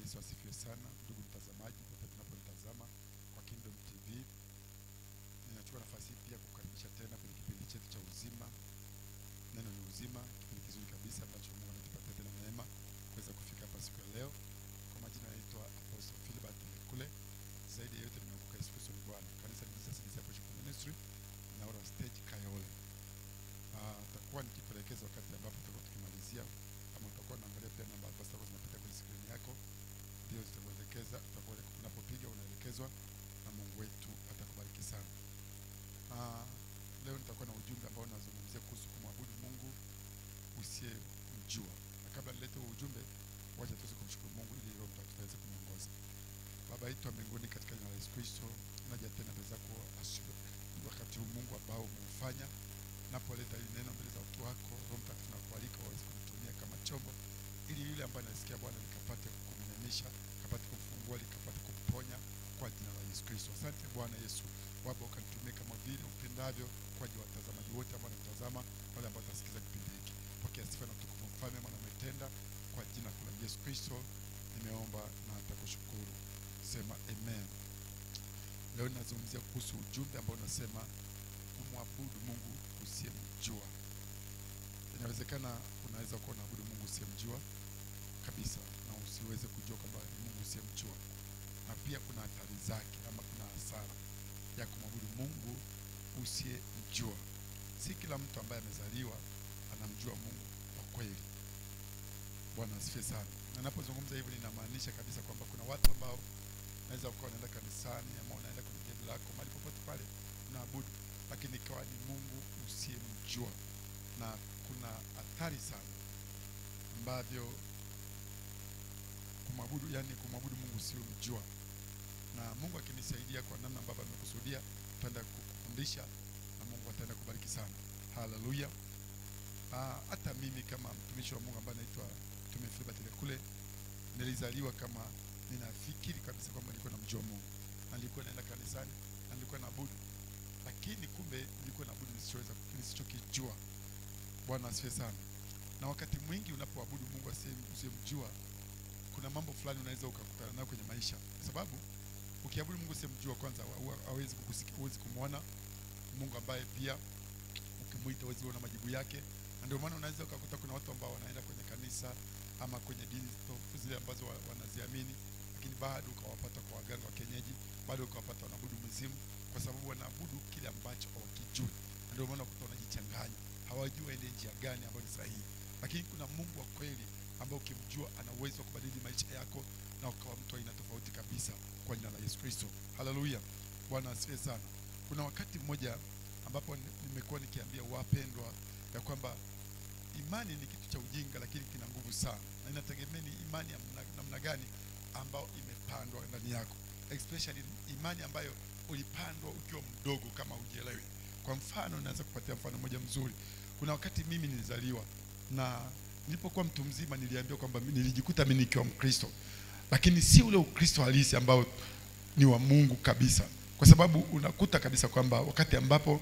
Yesu asifiwe sana, ndugu mtazamaji, popote tunaponitazama kwa Kingdom TV. Ninachukua nafasi hii pia kukaribisha tena kwenye kipindi chetu cha uzima. Neno ni uzima, kipindi kizuri kabisa ambacho Mungu ametupatia tena neema kuweza kufika hapa siku ya leo. Kwa majina naitwa Apostle Philbert Lekule. Zaidi ya yote nimeokoka Yesu Kristo ni Bwana. Kanisa ni Jesus Discipleship Ministry na Ora Stage Kayole. Ah, takuwa nikikuelekeza wakati ambapo tutakuwa tukimalizia kama utakuwa unaangalia pia namba ambazo zitakuwa zinapita kwenye skrini yako ndio zitakuelekeza utakuwa unapopiga unaelekezwa na Mungu wetu atakubariki sana. Ah, leo nitakuwa na ujumbe ambao unazungumzia kuhusu kumwabudu Mungu usiyemjua. Na kabla nilete huo ujumbe, wacha tuweze kumshukuru Mungu ili Roho Mtakatifu aweze kumwongoza. Baba yetu wa mbinguni, katika jina la Yesu Kristo, naja tena mbele zako asubuhi wakati huu Mungu ambao umeufanya napoleta hili neno mbele za watu wako, Roho Mtakatifu nakualika waweze kunitumia kama chombo, ili yule ambaye anasikia Bwana likapate kumnemisha, likapate kumfungua, likapate kumponya kwa jina la Yesu Kristo. Asante Bwana Yesu, Baba ukanitumie kama vile upendavyo kwa ajili ya watazamaji wote ambao wanatazama, wale ambao watasikiza kipindi hiki. Pokea sifa na utukufu, mfalme, maana umetenda. Kwa jina la Yesu Kristo nimeomba na nitakushukuru. Sema amen. Leo ninazungumzia kuhusu ujumbe ambao unasema kumwabudu Mungu usiyemjua. Inawezekana unaweza kuwa unaabudu Mungu usiyemjua kabisa na usiweze kujua kwamba ni Mungu usiyemjua, na pia kuna hatari zake ama kuna hasara ya kumwabudu Mungu usiyemjua. Si kila mtu ambaye amezaliwa anamjua Mungu kwa kweli. Bwana asifiwe sana. Na napozungumza hivyo ninamaanisha kabisa kwamba kuna watu ambao naweza ukawa unaenda kanisani ama unaenda kwenye dhehebu lako mahali popote pale unaabudu, lakini ikawa ni Mungu usiyemjua, na kuna hatari sana ambavyo kumwabudu, yani kumwabudu Mungu usiyemjua. Na Mungu akinisaidia kwa namna ambavyo amekusudia, tutaenda kukufundisha na Mungu ataenda kubariki sana. Haleluya. Ah, hata mimi kama mtumishi wa Mungu ambaye naitwa Mtume Philbert Lekule nilizaliwa kama ninafikiri kabisa kwamba nilikuwa namjua Mungu na nilikuwa naenda kanisani na nilikuwa naabudu, lakini kumbe nilikuwa naabudu nisichoweza nisichokijua. Bwana asifiwe sana. Na wakati mwingi unapoabudu Mungu asiye- usiyemjua, kuna mambo fulani unaweza ukakutana nayo kwenye maisha, kwa sababu ukiabudu Mungu usiyemjua, kwanza hawa- hawezi kukusikia, huwezi kumwona Mungu ambaye pia ukimwita huwezi kuona majibu yake, na ndio maana unaweza ukakuta kuna watu ambao wanaenda kwenye kanisa ama kwenye dini to- zile ambazo wa- wanaziamini, lakini bado ukawapata kwa waganga wa kienyeji, bado ukawapata wanaabudu mizimu, kwa sababu wanaabudu kile ambacho hawakijui, na ndio maana unakuta wanajichanganya, hawajui waende njia gani ambayo ni sahihi. Lakini kuna Mungu wa kweli ambao ukimjua ana uwezo wa kubadili maisha yako na ukawa mtu wa aina tofauti kabisa, kwa jina la Yesu Kristo. Haleluya, Bwana asifiwe sana. Kuna wakati mmoja ambapo ni- nimekuwa nikiambia wapendwa ya kwamba imani ni kitu cha ujinga, lakini kina nguvu sana, na inategemea ni imani ya mna- namna gani ambayo imepandwa ndani yako, especially imani ambayo ulipandwa ukiwa mdogo, kama ujielewi. Kwa mfano, naweza kupatia mfano mmoja mzuri. Kuna wakati mimi nilizaliwa na nilipokuwa mtu mzima, niliambiwa kwamba mi- nilijikuta mimi nikiwa Mkristo, lakini si ule Ukristo halisi ambao ni wa Mungu kabisa, kwa sababu unakuta kabisa kwamba wakati ambapo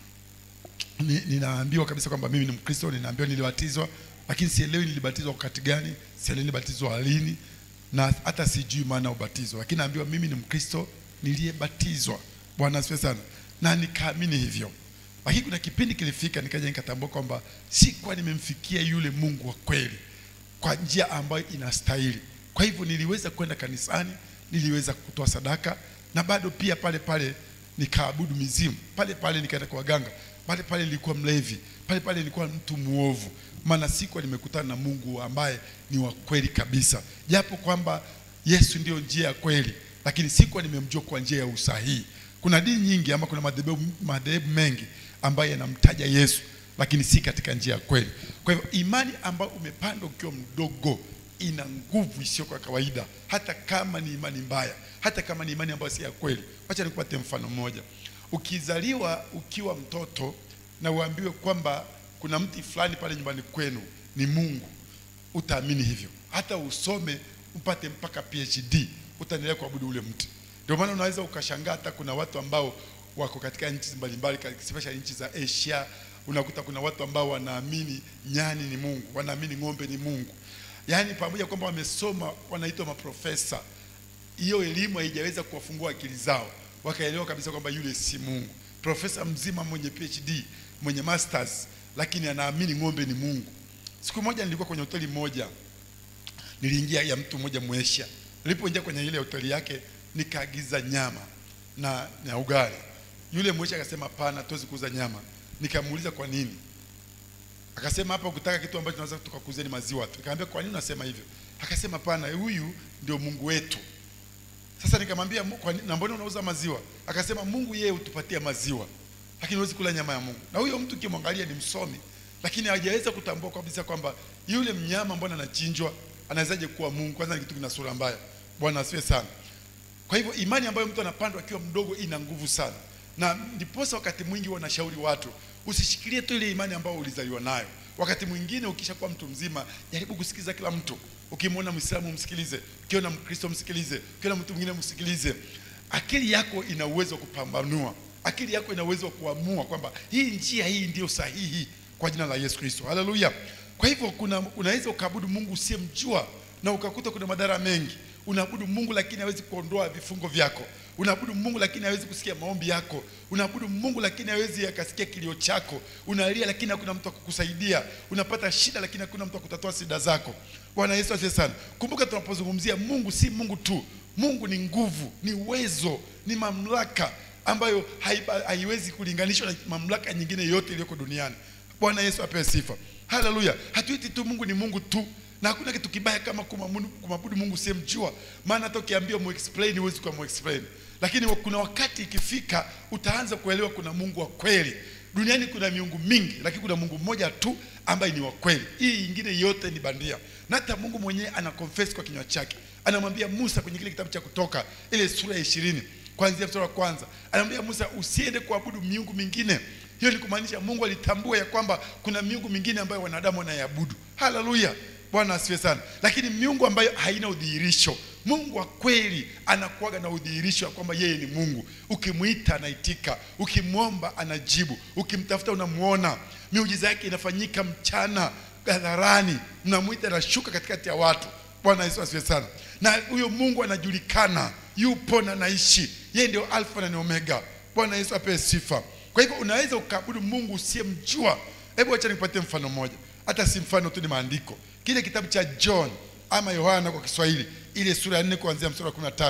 ni, ninaambiwa kabisa kwamba mimi ni Mkristo, ninaambiwa nilibatizwa, lakini sielewi nilibatizwa wakati gani, sielewi nilibatizwa lini, na hata sijui maana ya ubatizo, lakini naambiwa mimi ni Mkristo niliyebatizwa. Bwana asifiwe sana, na nikaamini hivyo. Lakini kuna kipindi kilifika, nikaja nikatambua kwamba sikuwa nimemfikia yule Mungu wa kweli kwa njia ambayo inastahili. Kwa hivyo niliweza kwenda kanisani, niliweza kutoa sadaka, na bado pia pale pale nikaabudu mizimu, pale pale nikaenda kwa waganga, pale pale nilikuwa mlevi, pale pale nilikuwa mtu muovu, maana sikuwa nimekutana na Mungu ambaye ni wa kweli kabisa, japo kwamba Yesu ndiyo njia ya kweli, lakini sikuwa nimemjua kwa njia ya usahihi. Kuna dini nyingi ama kuna madhehebu madhehebu mengi ambayo yanamtaja Yesu lakini si katika njia ya kweli. Kwa hivyo imani ambayo umepandwa ukiwa mdogo ina nguvu isiyo kwa kawaida, hata kama ni imani mbaya, hata kama ni imani ambayo si ya kweli. Wacha nikupatie mfano mmoja. Ukizaliwa ukiwa mtoto na uambiwe kwamba kuna mti fulani pale nyumbani kwenu ni Mungu, utaamini hivyo, hata usome upate mpaka PhD, utaendelea kuabudu ule mti. Ndio maana unaweza ukashangaa hata kuna watu ambao wako katika nchi mbalimbali, especially nchi za Asia, unakuta kuna watu ambao wanaamini nyani ni Mungu, wanaamini ng'ombe ni Mungu, yaani pamoja kwamba wamesoma wanaitwa maprofesa hiyo elimu haijaweza kuwafungua akili zao wakaelewa kabisa kwamba yule si mungu profesa mzima mwenye phd mwenye masters lakini anaamini ng'ombe ni mungu siku moja nilikuwa kwenye hoteli moja niliingia ya mtu mmoja mwesha nilipoingia kwenye ile hoteli yake nikaagiza nyama na, na ugali yule mwesha akasema hapana tuwezi kuuza nyama nikamuuliza kwa nini akasema hapa ukitaka kitu ambacho tunaweza tukakuuzia ni maziwa tu nikamwambia kwa nini unasema hivyo akasema hapana huyu ndio mungu wetu sasa nikamwambia "Mu- kwa nini- na mbona unauza maziwa akasema mungu yeye hutupatia maziwa lakini huwezi kula nyama ya mungu na huyo mtu ukimwangalia ni msomi lakini hajaweza kutambua kabisa kwamba yule mnyama mbona anachinjwa anawezaje kuwa mungu kwanza ni kitu kina sura mbaya bwana asiwe sana kwa hivyo imani ambayo mtu anapandwa akiwa mdogo ina nguvu sana, na ndiposa wakati mwingi wanashauri watu usishikilie tu ile imani ambayo ulizaliwa nayo. Wakati mwingine ukishakuwa mtu mzima, jaribu kusikiliza kila mtu. Ukimwona Mwislamu msikilize, ukiona Mkristo msikilize, ukiona mtu mwingine msikilize. Akili yako ina uwezo wa kupambanua, akili yako ina uwezo wa kuamua kwamba hii njia hii ndiyo sahihi kwa jina la Yesu Kristo. Haleluya! Kwa hivyo kuna unaweza ukaabudu Mungu usiyemjua na ukakuta kuna madhara mengi. Unaabudu Mungu lakini hawezi kuondoa vifungo vyako. Unaabudu Mungu lakini hawezi kusikia maombi yako. Unaabudu Mungu lakini hawezi akasikia kilio chako. Unalia lakini hakuna mtu akukusaidia. Unapata shida lakini hakuna mtu akutatua shida zako. Bwana Yesu asifiwe sana. Kumbuka tunapozungumzia Mungu si Mungu tu. Mungu ni nguvu, ni uwezo, ni mamlaka ambayo haiba- haiwezi kulinganishwa na mamlaka nyingine yote iliyoko duniani. Bwana Yesu apewe sifa. Haleluya. Hatuiti tu Mungu ni Mungu tu, na hakuna kitu kibaya kama kumwabudu kumwabudu Mungu usiyemjua, maana hata ukiambia muexplain huwezi kumuexplain, lakini kuna wakati ikifika utaanza kuelewa kuna Mungu wa kweli. Duniani kuna miungu mingi, lakini kuna Mungu mmoja tu ambaye ni wa kweli. Hii ingine yote ni bandia, na hata Mungu mwenyewe ana confess kwa kinywa chake, anamwambia Musa kwenye kile kitabu cha Kutoka ile sura ya ishirini kuanzia mstari wa kwanza, anamwambia Musa usiende kuabudu miungu mingine. Hiyo ni kumaanisha Mungu alitambua ya kwamba kuna miungu mingine ambayo wanadamu wanaiabudu. Haleluya, Bwana asifiwe sana. Lakini miungu ambayo haina udhihirisho, Mungu wa kweli anakuwaga na udhihirisho wa kwamba yeye ni Mungu. Ukimwita anaitika, ukimwomba anajibu, ukimtafuta unamuona. Miujiza yake inafanyika mchana hadharani, mnamwita anashuka katikati ya watu. Bwana Yesu asifiwe sana. Na huyo Mungu anajulikana, yupo na naishi. Yeye ndio Alfa na ni Omega. Bwana Yesu apewe sifa. Kwa hivyo unaweza ukaabudu Mungu usiyemjua. Hebu acha nikupatie mfano mmoja, hata si mfano tu, ni maandiko. Kile kitabu cha John ama Yohana kwa Kiswahili, ile sura ya 4 kuanzia mstari wa 15,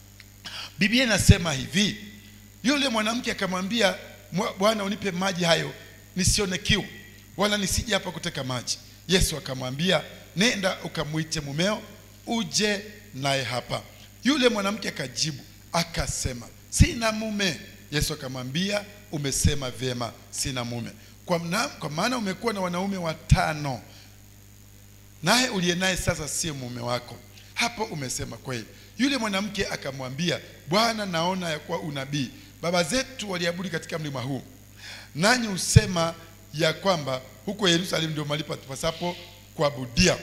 Biblia inasema hivi: yule mwanamke akamwambia, "Mwa- Bwana, unipe maji hayo nisione kiu, wala nisije hapa kuteka maji. Yesu akamwambia, nenda ukamwite mumeo uje naye hapa. Yule mwanamke akajibu akasema, sina mume. Yesu akamwambia, umesema vyema, sina mume, kwa, mna, kwa maana umekuwa na wanaume watano naye uliye naye sasa sio mume wako. Hapo umesema kweli. Yule mwanamke akamwambia, Bwana, naona ya kuwa unabii. Baba zetu waliabudu katika mlima huu, nanyi husema ya kwamba huko Yerusalemu ndio mahali patupasapo kuabudia.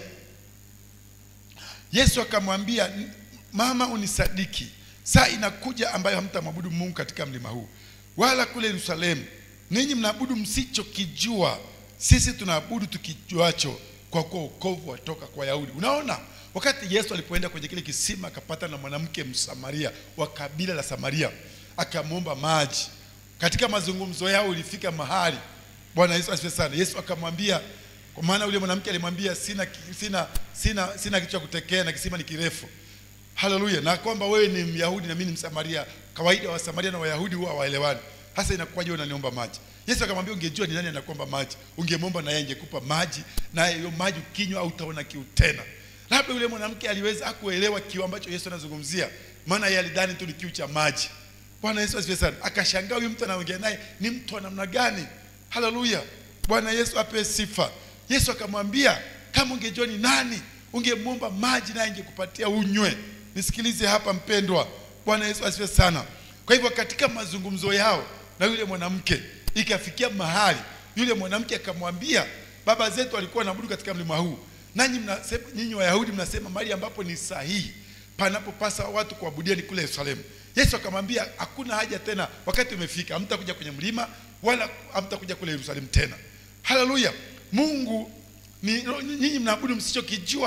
Yesu akamwambia, mama, unisadiki, saa inakuja ambayo hamtamwabudu Mungu katika mlima huu wala kule Yerusalemu. Ninyi mnaabudu msichokijua, sisi tunaabudu tukijuacho, kwa kuwa wokovu watoka kwa Wayahudi. Unaona, wakati Yesu alipoenda kwenye kile kisima akapata na mwanamke Msamaria wa kabila la Samaria, akamwomba maji. Katika mazungumzo yao ilifika mahali, Bwana Yesu asifiwe sana. Yesu akamwambia, kwa maana yule mwanamke alimwambia, sina sina sina sina kitu cha kutekea na kisima ni kirefu. Haleluya! Na kwamba wewe ni Myahudi na mimi ni Msamaria. Kawaida wa Samaria na Wayahudi huwa hawaelewani. Hasa inakuwaje wewe unaniomba maji? Yesu akamwambia, ungejua ni nani anakuomba maji, ungemwomba na yeye angekupa maji, na hiyo maji ukinywa utaona kiu tena. Labda yule mwanamke aliweza hakuelewa kiu ambacho Yesu anazungumzia, maana yeye alidhani tu ni kiu cha maji. Bwana Yesu asifiwe sana. Akashangaa huyu mtu anaongea naye ni mtu wa namna gani? Haleluya! Bwana Yesu apewe sifa. Yesu akamwambia, kama ungejua ni nani, ungemwomba maji naye angekupatia unywe. Nisikilize hapa mpendwa. Bwana Yesu asifiwe sana. Kwa hivyo katika mazungumzo yao na yule mwanamke ikafikia mahali yule mwanamke akamwambia, baba zetu walikuwa wanaabudu katika mlima huu, nanyi mnasema, nyinyi Wayahudi mnasema mahali ambapo ni sahihi panapopasa watu kuabudia ni kule Yerusalemu. Yesu akamwambia, hakuna haja tena, wakati umefika, hamtakuja kwenye mlima wala hamtakuja kule Yerusalemu tena. Haleluya! Mungu ni nyinyi mnaabudu msichokijua,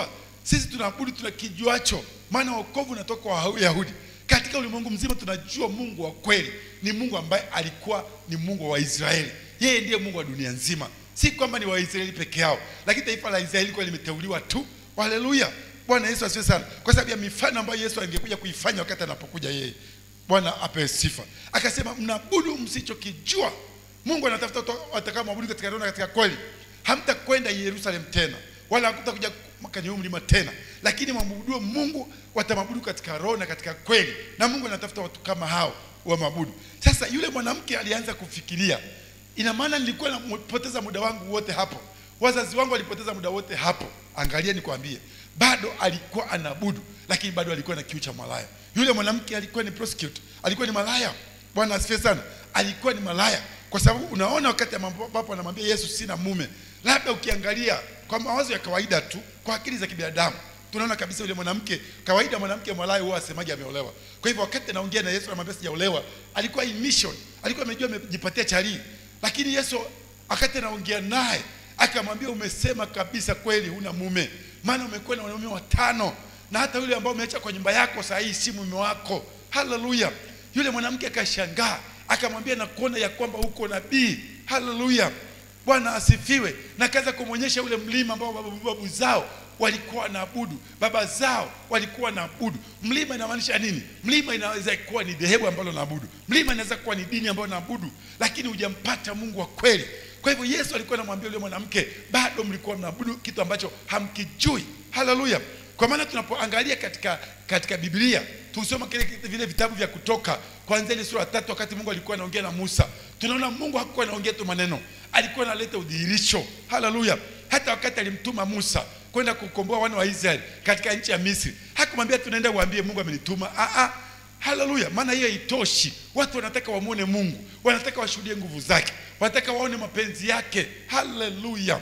sisi tunaabudu tuna kijuacho maana wokovu unatoka kwa wayahudi katika ulimwengu mzima tunajua mungu wa kweli ni mungu ambaye alikuwa ni mungu wa waisraeli yeye ndiye mungu wa dunia nzima si kwamba ni waisraeli peke yao lakini taifa la israeli likuwa limeteuliwa tu haleluya bwana yesu asiwe sana kwa sababu ya mifano ambayo yesu angekuja kuifanya wakati anapokuja yeye bwana apewe sifa akasema mnabudu msichokijua mungu anatafuta watu watakaomwabudu katika roho na katika kweli hamtakwenda yerusalemu tena wala hamtakuja kwenye huu mlima tena lakini mwamwabudu mungu watamwabudu katika roho na katika kweli na mungu anatafuta watu kama hao wamwabudu sasa yule mwanamke alianza kufikiria ina maana nilikuwa napoteza muda wangu wote hapo wazazi wangu walipoteza muda wote hapo angalia nikwambie bado alikuwa anaabudu lakini bado alikuwa na kiu cha malaya yule mwanamke alikuwa ni prostitute alikuwa ni malaya bwana asifiwe sana alikuwa ni malaya kwa sababu unaona wakati ambapo anamwambia yesu sina mume labda ukiangalia kwa mawazo ya kawaida tu kwa akili za kibinadamu tunaona kabisa yule mwanamke kawaida mwanamke malaya huwa asemaje ameolewa kwa hivyo wakati anaongea na yesu anamwambia sijaolewa alikuwa in mission alikuwa amejua amejipatia charii lakini yesu wakati anaongea naye akamwambia umesema kabisa kweli huna mume maana umekuwa na wanaume watano na hata yule ambao umeacha kwa nyumba yako saa hii si mume wako haleluya yule mwanamke akashangaa akamwambia na kuona ya kwamba huko nabii haleluya bwana asifiwe na kaza kumwonyesha ule mlima ambao babu, babu zao walikuwa naabudu baba zao walikuwa naabudu mlima inamaanisha nini mlima inaweza kuwa ni dhehebu ambalo naabudu mlima inaweza kuwa ni dini ambayo naabudu lakini hujampata mungu wa kweli kwa hivyo yesu alikuwa anamwambia yule mwanamke bado mlikuwa mnaabudu kitu ambacho hamkijui haleluya kwa maana tunapoangalia katika katika biblia tusoma kile vile vitabu vya kutoka kwanzia ile sura ya tatu wakati mungu alikuwa anaongea na musa tunaona mungu hakuwa anaongea tu maneno alikuwa analeta udhihirisho haleluya hata wakati alimtuma musa kwenda kukomboa wana wa israeli katika nchi ya misri hakumwambia tunaenda uambie mungu amenituma ah, ah. haleluya maana hiyo haitoshi watu wanataka wamwone mungu wanataka washuhudie nguvu zake wanataka waone mapenzi yake haleluya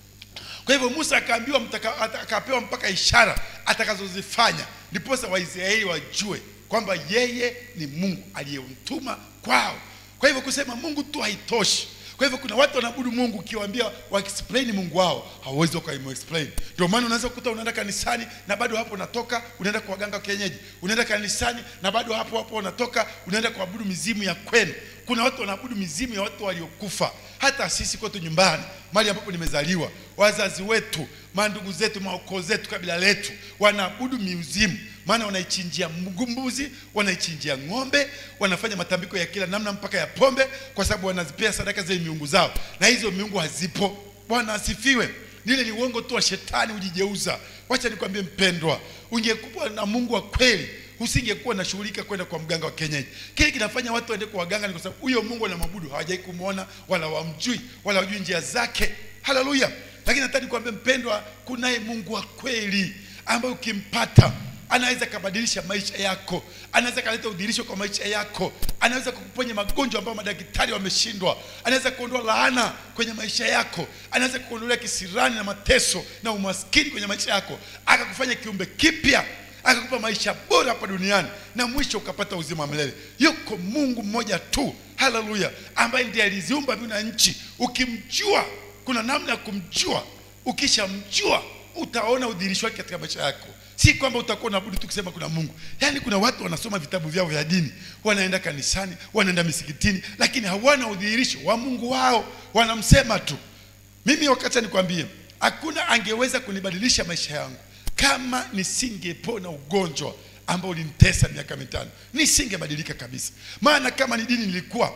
kwa hivyo musa akaambiwa akapewa mpaka ishara atakazozifanya ndiposa waisraeli wajue kwamba yeye ni mungu aliyemtuma kwao kwa hivyo kusema mungu tu haitoshi kwa hivyo kuna watu wanaabudu mungu ukiwaambia waexplain mungu wao hawawezi wakaimuexplain ndio maana unaweza kukuta unaenda kanisani na bado hapo unatoka unaenda kwa waganga kienyeji unaenda kanisani na bado hapo hapo unatoka unaenda kuabudu mizimu ya kwenu kuna watu wanaabudu mizimu ya watu waliokufa hata sisi kwetu nyumbani mali ambapo nimezaliwa wazazi wetu mandugu zetu maukoo zetu kabila letu wanaabudu miuzimu maana wanaichinjia mbuzi wanaichinjia ng'ombe wanafanya matambiko ya kila namna mpaka ya pombe kwa sababu wanazipea sadaka zile miungu zao na hizo miungu hazipo bwana asifiwe lile ni uongo tu wa shetani hujijeuza wacha nikwambie mpendwa ungekuwa na mungu wa kweli usingekuwa nashughulika kwenda kwa mganga wa kienyeji kile kinafanya watu waende kwa waganga ni kwa sababu huyo mungu anamwabudu hawajai kumwona wala wamjui wala wajui njia zake haleluya lakini nataka nikwambie mpendwa kunaye mungu wa kweli ambaye ukimpata anaweza kabadilisha maisha yako anaweza kaleta udhirisho kwa maisha yako anaweza kukuponya magonjwa ambayo madaktari wameshindwa anaweza kuondoa laana kwenye maisha yako anaweza kuondolea kisirani na mateso na umaskini kwenye maisha yako akakufanya kiumbe kipya akakupa maisha bora hapa duniani na mwisho ukapata uzima wa milele yuko mungu mmoja tu haleluya ambaye ndiye aliziumba mbingu na nchi ukimjua kuna namna ya kumjua ukishamjua utaona udhirisho wake katika maisha yako si kwamba utakuwa unaabudu tu kusema kuna mungu yaani kuna watu wanasoma vitabu vyao vya dini wanaenda kanisani wanaenda misikitini lakini hawana udhihirisho wa mungu wao wanamsema tu mimi wakati nikwambie hakuna angeweza kunibadilisha maisha yangu kama nisingepona ugonjwa ambao ulinitesa miaka mitano nisingebadilika kabisa maana kama ni dini nilikuwa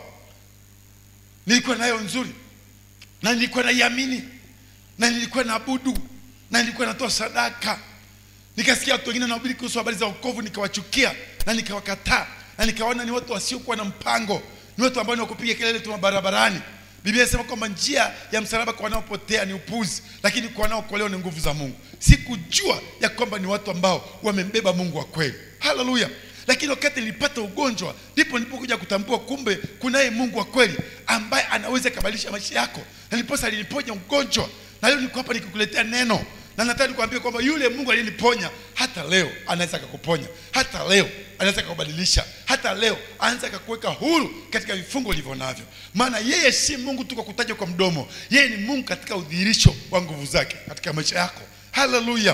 nilikuwa nayo nzuri na nilikuwa naiamini na nilikuwa naabudu na nilikuwa natoa sadaka nikasikia watu wengine wanahubiri kuhusu habari za wokovu nikawachukia na nikawakataa na nikaona ni watu wasiokuwa na mpango ni watu ambao ni wakupiga kelele tu barabarani biblia inasema kwamba njia ya msalaba kwa wanaopotea ni upuzi lakini kwa wanaokolewa ni nguvu za mungu sikujua ya kwamba ni watu ambao wamembeba mungu wa kweli haleluya lakini wakati nilipata ugonjwa ndipo nilipokuja kutambua kumbe kunaye mungu wa kweli ambaye anaweza kabadilisha maisha yako na niliposa aliniponya ugonjwa na leo niko hapa nikikuletea neno na nataka nikwambie kwamba yule mungu aliyeniponya hata leo anaweza akakuponya hata leo anaweza akakubadilisha hata leo anaweza akakuweka huru katika vifungo ulivyo navyo maana yeye si mungu tu kwa kutaja kwa mdomo yeye ni mungu katika udhihirisho wa nguvu zake katika maisha yako haleluya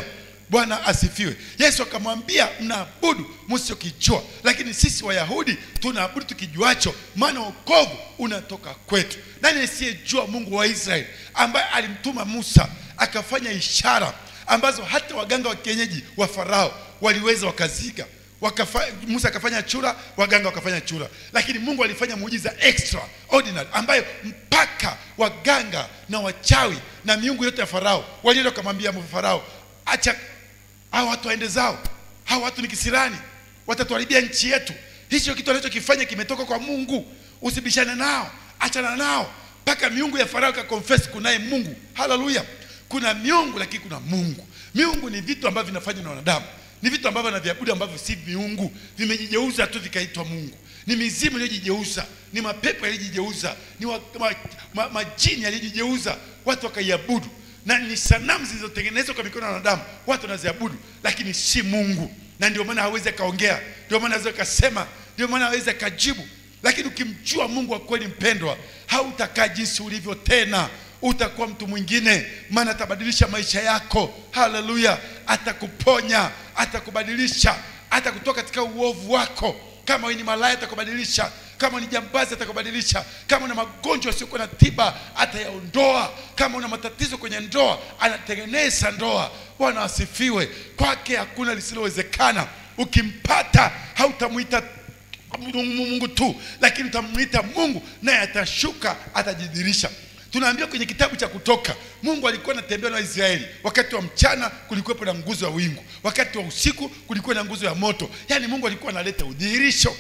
bwana asifiwe yesu akamwambia mnaabudu msichokijua lakini sisi wayahudi tunaabudu tukijuacho maana wokovu unatoka kwetu nani asiyejua mungu wa israeli ambaye alimtuma musa akafanya ishara ambazo hata waganga wa kienyeji wa farao waliweza wakaziga Wakafa, musa akafanya chura waganga wakafanya chura lakini mungu alifanya muujiza extraordinary ambayo mpaka waganga na wachawi na miungu yote ya farao walienda wakamwambia farao acha hawa watu waende zao hawa watu ni kisirani watatuharibia nchi yetu hicho kitu anachokifanya kimetoka kwa mungu usibishane nao achana nao mpaka miungu ya farao ikakonfess kunaye mungu haleluya kuna miungu lakini kuna mungu miungu ni vitu ambavyo vinafanywa na wanadamu ni vitu ambavyo naviabudu ambavyo si miungu vimejigeuza tu vikaitwa mungu ni mizimu iliyojigeuza ni mapepo yaliyojigeuza ni wa, ma, ma, majini yaliyojigeuza watu wakaiabudu na ni sanamu zilizotengenezwa kwa mikono ya wanadamu watu wanaziabudu lakini si mungu na ndio maana hawezi akaongea ndio maana hawezi akasema ndio maana hawezi akajibu lakini ukimjua mungu wa kweli mpendwa hautakaa jinsi ulivyo tena utakuwa mtu mwingine maana atabadilisha maisha yako haleluya atakuponya atakubadilisha atakutoa katika uovu wako kama wewe ni malaya atakubadilisha kama ni jambazi atakubadilisha kama una magonjwa yasiyokuwa na tiba atayaondoa kama una matatizo kwenye ndoa anatengeneza ndoa bwana asifiwe kwake hakuna lisilowezekana ukimpata hautamwita mungu tu lakini utamwita mungu naye atashuka atajidhirisha tunaambiwa kwenye kitabu cha kutoka mungu alikuwa anatembea na waisraeli wakati wa mchana kulikuwepo na nguzo ya wingu wakati wa usiku kulikuwa na nguzo ya moto yaani mungu alikuwa analeta udhihirisho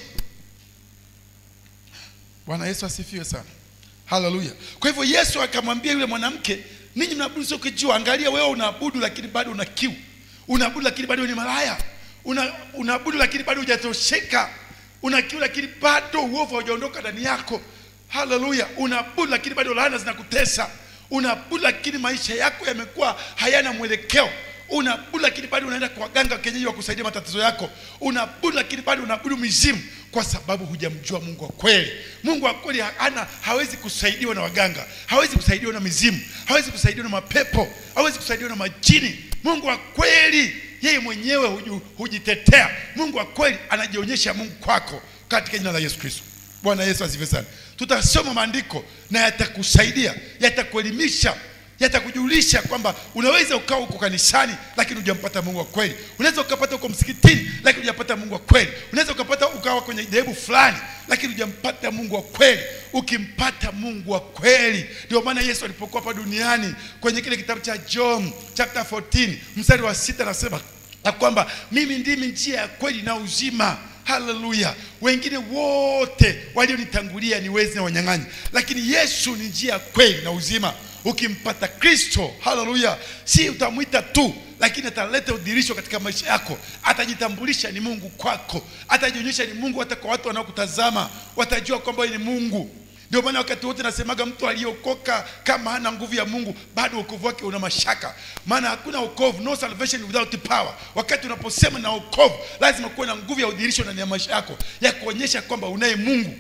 bwana yesu asifiwe sana haleluya kwa hivyo yesu akamwambia yule mwanamke ninyi mnaabudu sio kijua angalia wewe unaabudu lakini bado una kiu unaabudu lakini bado ni malaya una, unaabudu lakini bado hujatosheka una kiu lakini bado uovu haujaondoka ndani yako haleluya unaabudu lakini bado laana zinakutesa unaabudu lakini maisha yako yamekuwa hayana mwelekeo unaabudu lakini bado unaenda kwa waganga wa kienyeji wa kusaidia matatizo yako unaabudu lakini bado unaabudu mizimu kwa sababu hujamjua mungu wa kweli mungu wa kweli hana hawezi kusaidiwa na waganga hawezi kusaidiwa na mizimu hawezi kusaidiwa na mapepo hawezi kusaidiwa na majini mungu wa kweli yeye mwenyewe huju, hujitetea mungu wa kweli anajionyesha mungu kwako katika jina la yesu kristo bwana yesu asifiwe sana tutasoma maandiko na yatakusaidia yatakuelimisha yatakujulisha kwamba unaweza ukawa huko kanisani lakini hujampata mungu wa kweli unaweza ukapata huko msikitini lakini hujapata mungu wa kweli unaweza ukapata ukawa kwenye dhehebu fulani lakini hujampata mungu wa kweli ukimpata mungu wa kweli ndio maana yesu alipokuwa hapa duniani kwenye kile kitabu cha john chapter 14 mstari wa sita anasema na kwamba mimi ndimi njia ya kweli na uzima haleluya wengine wote walionitangulia ni wezi na wanyang'anyi lakini yesu ni njia ya kweli na uzima ukimpata kristo haleluya si utamwita tu lakini ataleta udhirisho katika maisha yako atajitambulisha ni mungu kwako atajionyesha ni mungu hata kwa watu wanaokutazama watajua kwamba ni mungu ndio maana wakati wote nasemaga mtu aliyeokoka kama hana nguvu ya mungu bado wokovu wake una mashaka maana hakuna wokovu no salvation without power wakati unaposema na wokovu lazima kuwe na nguvu ya udhirisho ndani ya maisha yako ya kuonyesha kwamba unaye mungu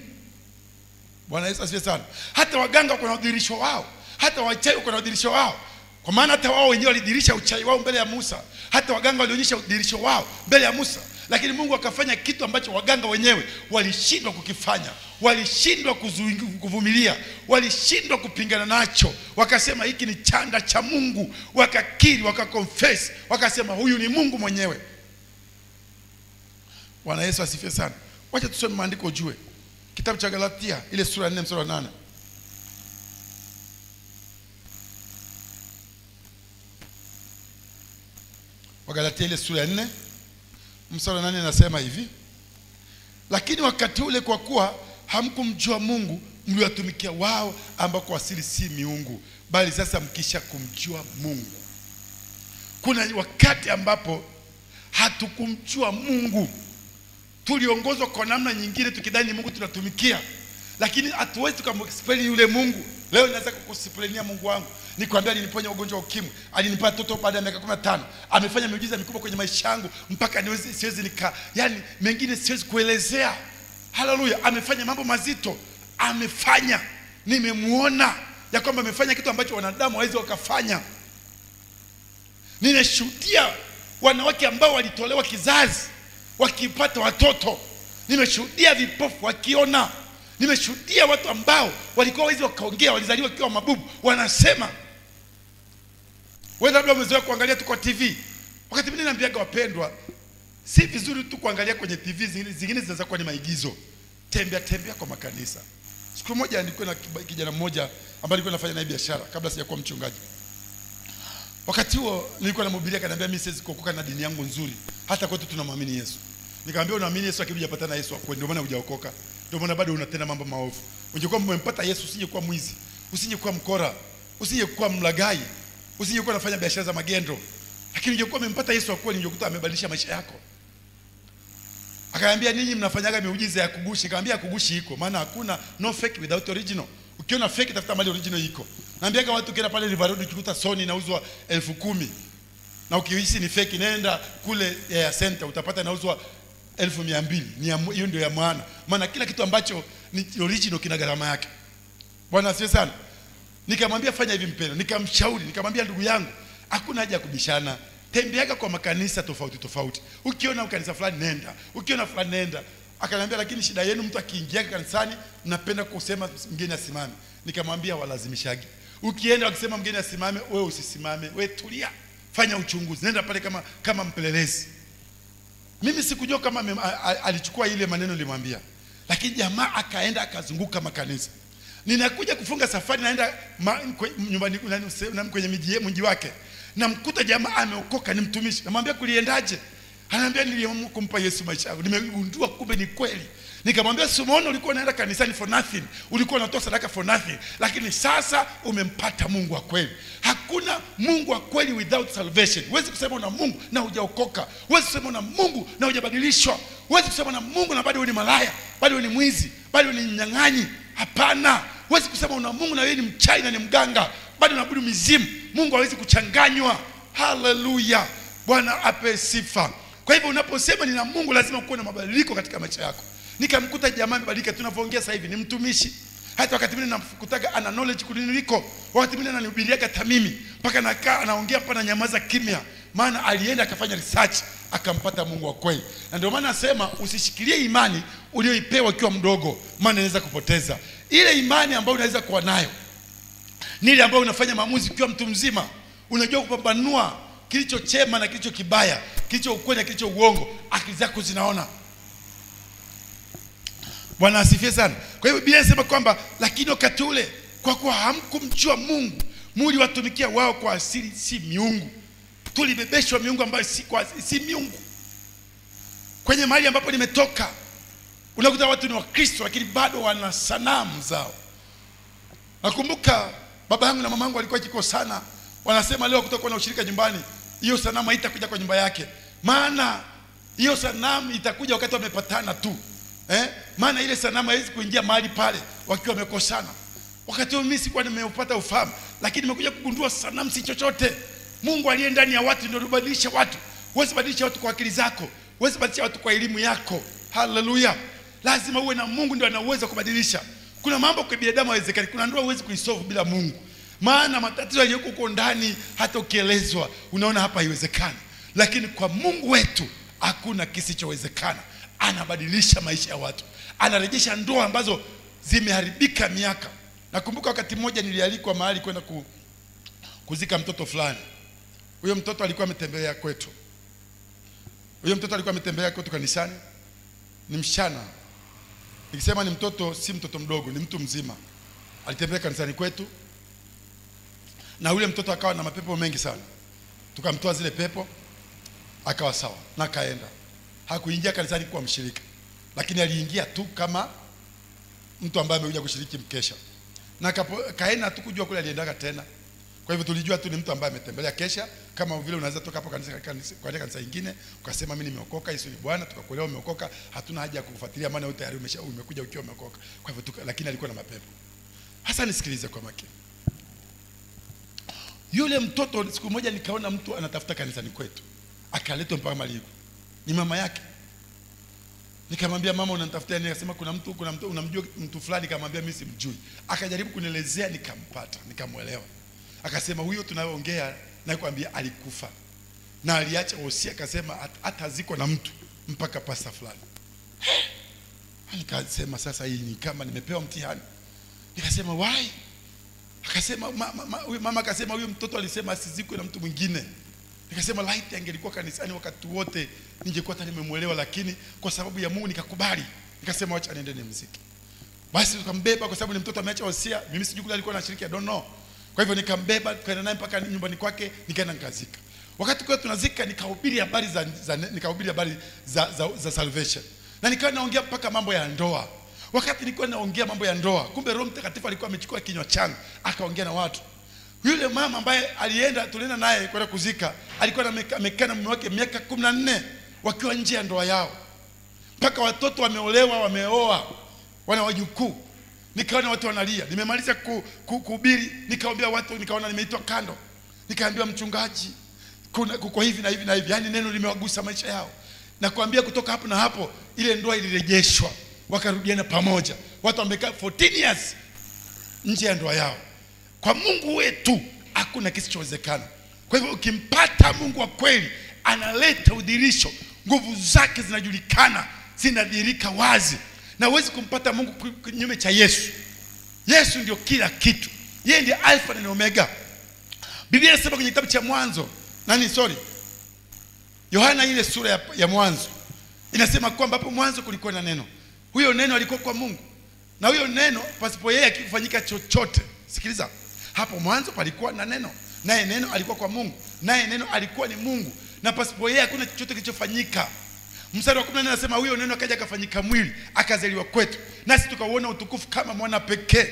bwana yesu asifiwe sana hata waganga wako na udhirisho wao hata wachawi wako na udhirisho wao kwa maana hata wao wenyewe walidhirisha uchawi wao mbele ya musa hata waganga walionyesha udhirisho wao mbele ya musa lakini mungu akafanya kitu ambacho waganga wenyewe walishindwa kukifanya walishindwa kuvumilia walishindwa kupingana nacho wakasema hiki ni chanda cha mungu wakakiri wakakonfess wakasema huyu ni mungu mwenyewe bwana yesu asifiwe sana wacha tusome maandiko ujue kitabu cha galatia ile sura ya nne mstari wa nane wagalatia ile sura ya nne mstari wa nane nasema hivi lakini wakati ule kwa kuwa hamkumjua mungu mliwatumikia wao ambao kwa asili si miungu bali sasa mkisha kumjua mungu kuna wakati ambapo hatukumjua mungu tuliongozwa kwa namna nyingine tukidhani ni mungu tunatumikia lakini hatuwezi tukamexplain yule mungu leo naweza kukusiplenia mungu wangu nikwambia aliniponya ugonjwa wa ukimwi alinipa toto baada ya miaka kumi na tano amefanya miujiza mikubwa kwenye maisha yangu mpaka niwezi, siwezi nika yani mengine siwezi kuelezea haleluya amefanya mambo mazito amefanya nimemwona ya kwamba amefanya kitu ambacho wanadamu hawezi wakafanya ninashuhudia wanawake ambao walitolewa kizazi wakipata watoto. Nimeshuhudia vipofu wakiona, nimeshuhudia watu ambao walikuwa wezi wakaongea, walizaliwa wakiwa mabubu, wanasema. Wewe labda umezoea kuangalia tu kwa TV. Wakati mwingine naambiaga wapendwa, si vizuri tu kuangalia kwenye TV, zingine, zingine zinaweza kuwa ni maigizo. Tembea tembea kwa makanisa. Siku moja nilikuwa na kiba- kijana mmoja ambaye nilikuwa nafanya naye biashara kabla sijakuwa mchungaji. Wakati huo nilikuwa namhubiria, akaniambia mimi siwezi kuokoka na dini yangu nzuri, hata kwetu tunamwamini Yesu. Nikamwambia unaamini Yesu, lakini hujapata na Yesu wako, ndio maana hujaokoka, ndio maana bado unatenda mambo maovu. Ungekuwa umempata Yesu, usingekuwa mwizi, usingekuwa mkora, usingekuwa mlagai, usingekuwa unafanya biashara za magendo, lakini ungekuwa umempata Yesu wa kweli, ungekuta amebadilisha maisha yako. Akaambia ninyi mnafanyaga miujiza ya kugushi. Nikamwambia kugushi iko, maana hakuna no fake without original. Ukiona fake tafuta mali original iko. Naambiaga watu ukienda pale River Road ukikuta Sony inauzwa elfu kumi na ukihisi ni fake nenda kule ya center utapata inauzwa elfu mia mbili. Ni ya mu- hiyo ndio ya maana, maana kila kitu ambacho ni original kina gharama yake. Bwana asifiwe sana. Nikamwambia fanya hivi mpendwa, nikamshauri, nikamwambia ndugu yangu, hakuna haja ya kubishana. Tembeaga kwa makanisa tofauti tofauti. Ukiona kanisa fulani nenda, ukiona fulani nenda. Akaniambia lakini shida yenu mtu akiingia kanisani mnapenda kusema mgeni asimame. Nikamwambia walazimishagi. Ukienda wakisema mgeni asimame, wewe usisimame, wewe tulia. Fanya uchunguzi. Nenda pale kama kama mpelelezi. Mimi sikujua kama mem- a- a- alichukua ile maneno nilimwambia, lakini jamaa akaenda akazunguka makanisa. Ninakuja kufunga safari, naenda ma, kwe, nyumbani nani, se- nani, kwenye miji mji wake, namkuta jamaa ameokoka, ni mtumishi. Namwambia kuliendaje? Anaambia niliamua kumpa Yesu maisha yangu, nimegundua kumbe ni kweli. Nikamwambia simuona, ulikuwa unaenda kanisani for nothing, ulikuwa unatoa sadaka for nothing, lakini sasa umempata Mungu wa kweli. Hakuna Mungu wa kweli without salvation. Huwezi kusema una Mungu na hujaokoka, huwezi kusema una Mungu na hujabadilishwa, huwezi kusema una Mungu na bado wewe ni malaya, bado wewe ni mwizi, bado wewe ni mnyang'anyi. Hapana, huwezi kusema una Mungu na wewe ni mchai na ni mganga, bado unaabudu mizimu. Mungu hawezi kuchanganywa. Haleluya, Bwana ape sifa. Kwa hivyo unaposema nina Mungu, lazima kuwe na mabadiliko katika maisha yako. Nikamkuta jamaa amebadilika, tunavyoongea sasa hivi ni mtumishi. Hata wakati mwingine namkutaga ana knowledge kuniliko, wakati mwingine ananihubiriaga tamimi, mpaka nakaa anaongea hapa na nyamaza kimya, maana alienda akafanya research akampata Mungu wa kweli. Na ndio maana nasema usishikilie imani uliyoipewa ukiwa mdogo, maana inaweza kupoteza ile imani ambayo unaweza kuwa nayo ni ile ambayo unafanya maamuzi ukiwa mtu mzima, unajua kupambanua kilicho chema na kilicho kibaya, kilicho ukweli na kilicho uongo, akili zako zinaona. Bwana asifiwe sana. Kwa hivyo Biblia inasema kwamba lakini wakati ule kwa kuwa hamkumjua Mungu, muliwatumikia wao kwa asili, si miungu. Tulibebeshwa miungu ambayo si, kwa, si miungu. Kwenye mahali ambapo nimetoka, unakuta watu ni Wakristo lakini bado wana sanamu zao. Nakumbuka baba yangu na mama yangu walikuwa kikosana, wanasema leo kutakuwa na ushirika nyumbani, hiyo sanamu haitakuja kwa nyumba yake, maana hiyo sanamu itakuja wakati wamepatana tu eh? Maana ile sanamu haiwezi kuingia mahali pale wakiwa wamekosana. Wakati huo mimi sikuwa nimeupata ufahamu, lakini nimekuja kugundua sanamu si chochote. Mungu aliye ndani ya watu ndio anabadilisha watu. Huwezi badilisha watu kwa akili zako, huwezi badilisha watu kwa elimu yako. Haleluya! Lazima uwe na Mungu ndio ana uwezo wa kubadilisha. Kuna mambo kwa binadamu haiwezekani. Kuna ndoa huwezi kuisolve bila Mungu, maana matatizo yaliyoko huko ndani, hata ukielezwa unaona hapa haiwezekani, lakini kwa Mungu wetu hakuna kisichowezekana. Anabadilisha maisha ya watu, anarejesha ndoa ambazo zimeharibika miaka. Nakumbuka wakati mmoja nilialikwa mahali kwenda ku, kuzika mtoto fulani. Huyo mtoto alikuwa ametembelea kwetu, huyo mtoto alikuwa ametembelea kwetu kanisani, ni msichana Nikisema ni mtoto, si mtoto mdogo, ni mtu mzima. Alitembea kanisani kwetu, na yule mtoto akawa na mapepo mengi sana. Tukamtoa zile pepo, akawa sawa na akaenda. Hakuingia kanisani kuwa mshirika, lakini aliingia tu kama mtu ambaye amekuja kushiriki mkesha, na kapo- kaenda tu kujua kule aliendaga tena. Kwa hivyo tulijua tu ni mtu ambaye ametembelea kesha, kama vile unaweza toka hapo kanisa kanisa kwa kanisa lingine ukasema mimi nimeokoka, Yesu ni Bwana, tukakuelewa umeokoka, hatuna haja ya kukufuatilia, maana wewe tayari umesha umekuja ukiwa umeokoka. Kwa hivyo tuka, lakini alikuwa na mapepo. Hasa nisikilize kwa makini. Yule mtoto siku moja nikaona mtu anatafuta kanisani kwetu, akaletwa mpaka Maligu, ni mama yake. Nikamwambia mama, unanitafutia nini? Akasema kuna mtu, kuna mtu unamjua mtu fulani. Nikamwambia mimi simjui. Akajaribu kunielezea, nikampata, nikamwelewa. Akasema huyo tunayoongea nakwambia alikufa. na aliacha wosia akasema hat- hatazikwa na mtu mpaka pasta fulani nikasema sasa hii ni kama nimepewa mtihani nikasema why akasema ma, ma, ma, huyu mama akasema huyu mtoto alisema asizikwe na mtu mwingine nikasema laiti angelikuwa kanisani wakati wote ningekuwa hata nimemwelewa lakini kwa sababu ya mungu nikakubali nikasema wacha niende nimziki basi tukambeba kwa sababu ni mtoto ameacha wasia mimi sijui kule alikuwa anashiriki I don't know kwa hivyo nikambeba tukaenda naye mpaka nyumbani kwake nikaenda nikazika wakati kwa tunazika nikahubiri habari za, za nikahubiri habari za, za, za salvation na nikawa naongea mpaka mambo ya ndoa wakati nilikuwa naongea mambo ya ndoa kumbe roho mtakatifu alikuwa amechukua kinywa changu akaongea na watu yule mama ambaye alienda tulienda naye kwenda kuzika alikuwa ameka- amekaa na mume wake miaka kumi na nne wakiwa nje ya ndoa yao mpaka watoto wameolewa wameoa wana wajukuu nikaona watu wanalia nimemaliza ku- ku- kuhubiri nikaombea watu nikaona nimeitwa kando nikaambiwa mchungaji kuna kuko hivi na hivi na hivi yaani neno limewagusa maisha yao na kuambia kutoka hapo na hapo ile ndoa ilirejeshwa wakarudiana pamoja watu wamekaa 14 years nje ya ndoa yao kwa mungu wetu hakuna kisichowezekana kwa hivyo ukimpata mungu wa kweli analeta udhirisho nguvu zake zinajulikana zinadhirika wazi na huwezi kumpata mungu ku- kinyume cha yesu yesu ndio kila kitu yeye ndiye alfa na omega biblia inasema kwenye kitabu cha mwanzo nani sorry yohana ile sura ya, ya mwanzo inasema kwamba hapo mwanzo kulikuwa na neno huyo neno alikuwa kwa mungu na huyo neno pasipo yeye akifanyika chochote sikiliza hapo mwanzo palikuwa na neno naye neno alikuwa kwa mungu naye neno alikuwa ni mungu na pasipo yeye hakuna chochote kilichofanyika mstari wa 14 anasema huyo neno akaja akafanyika mwili akazaliwa kwetu nasi tukauona utukufu kama mwana pekee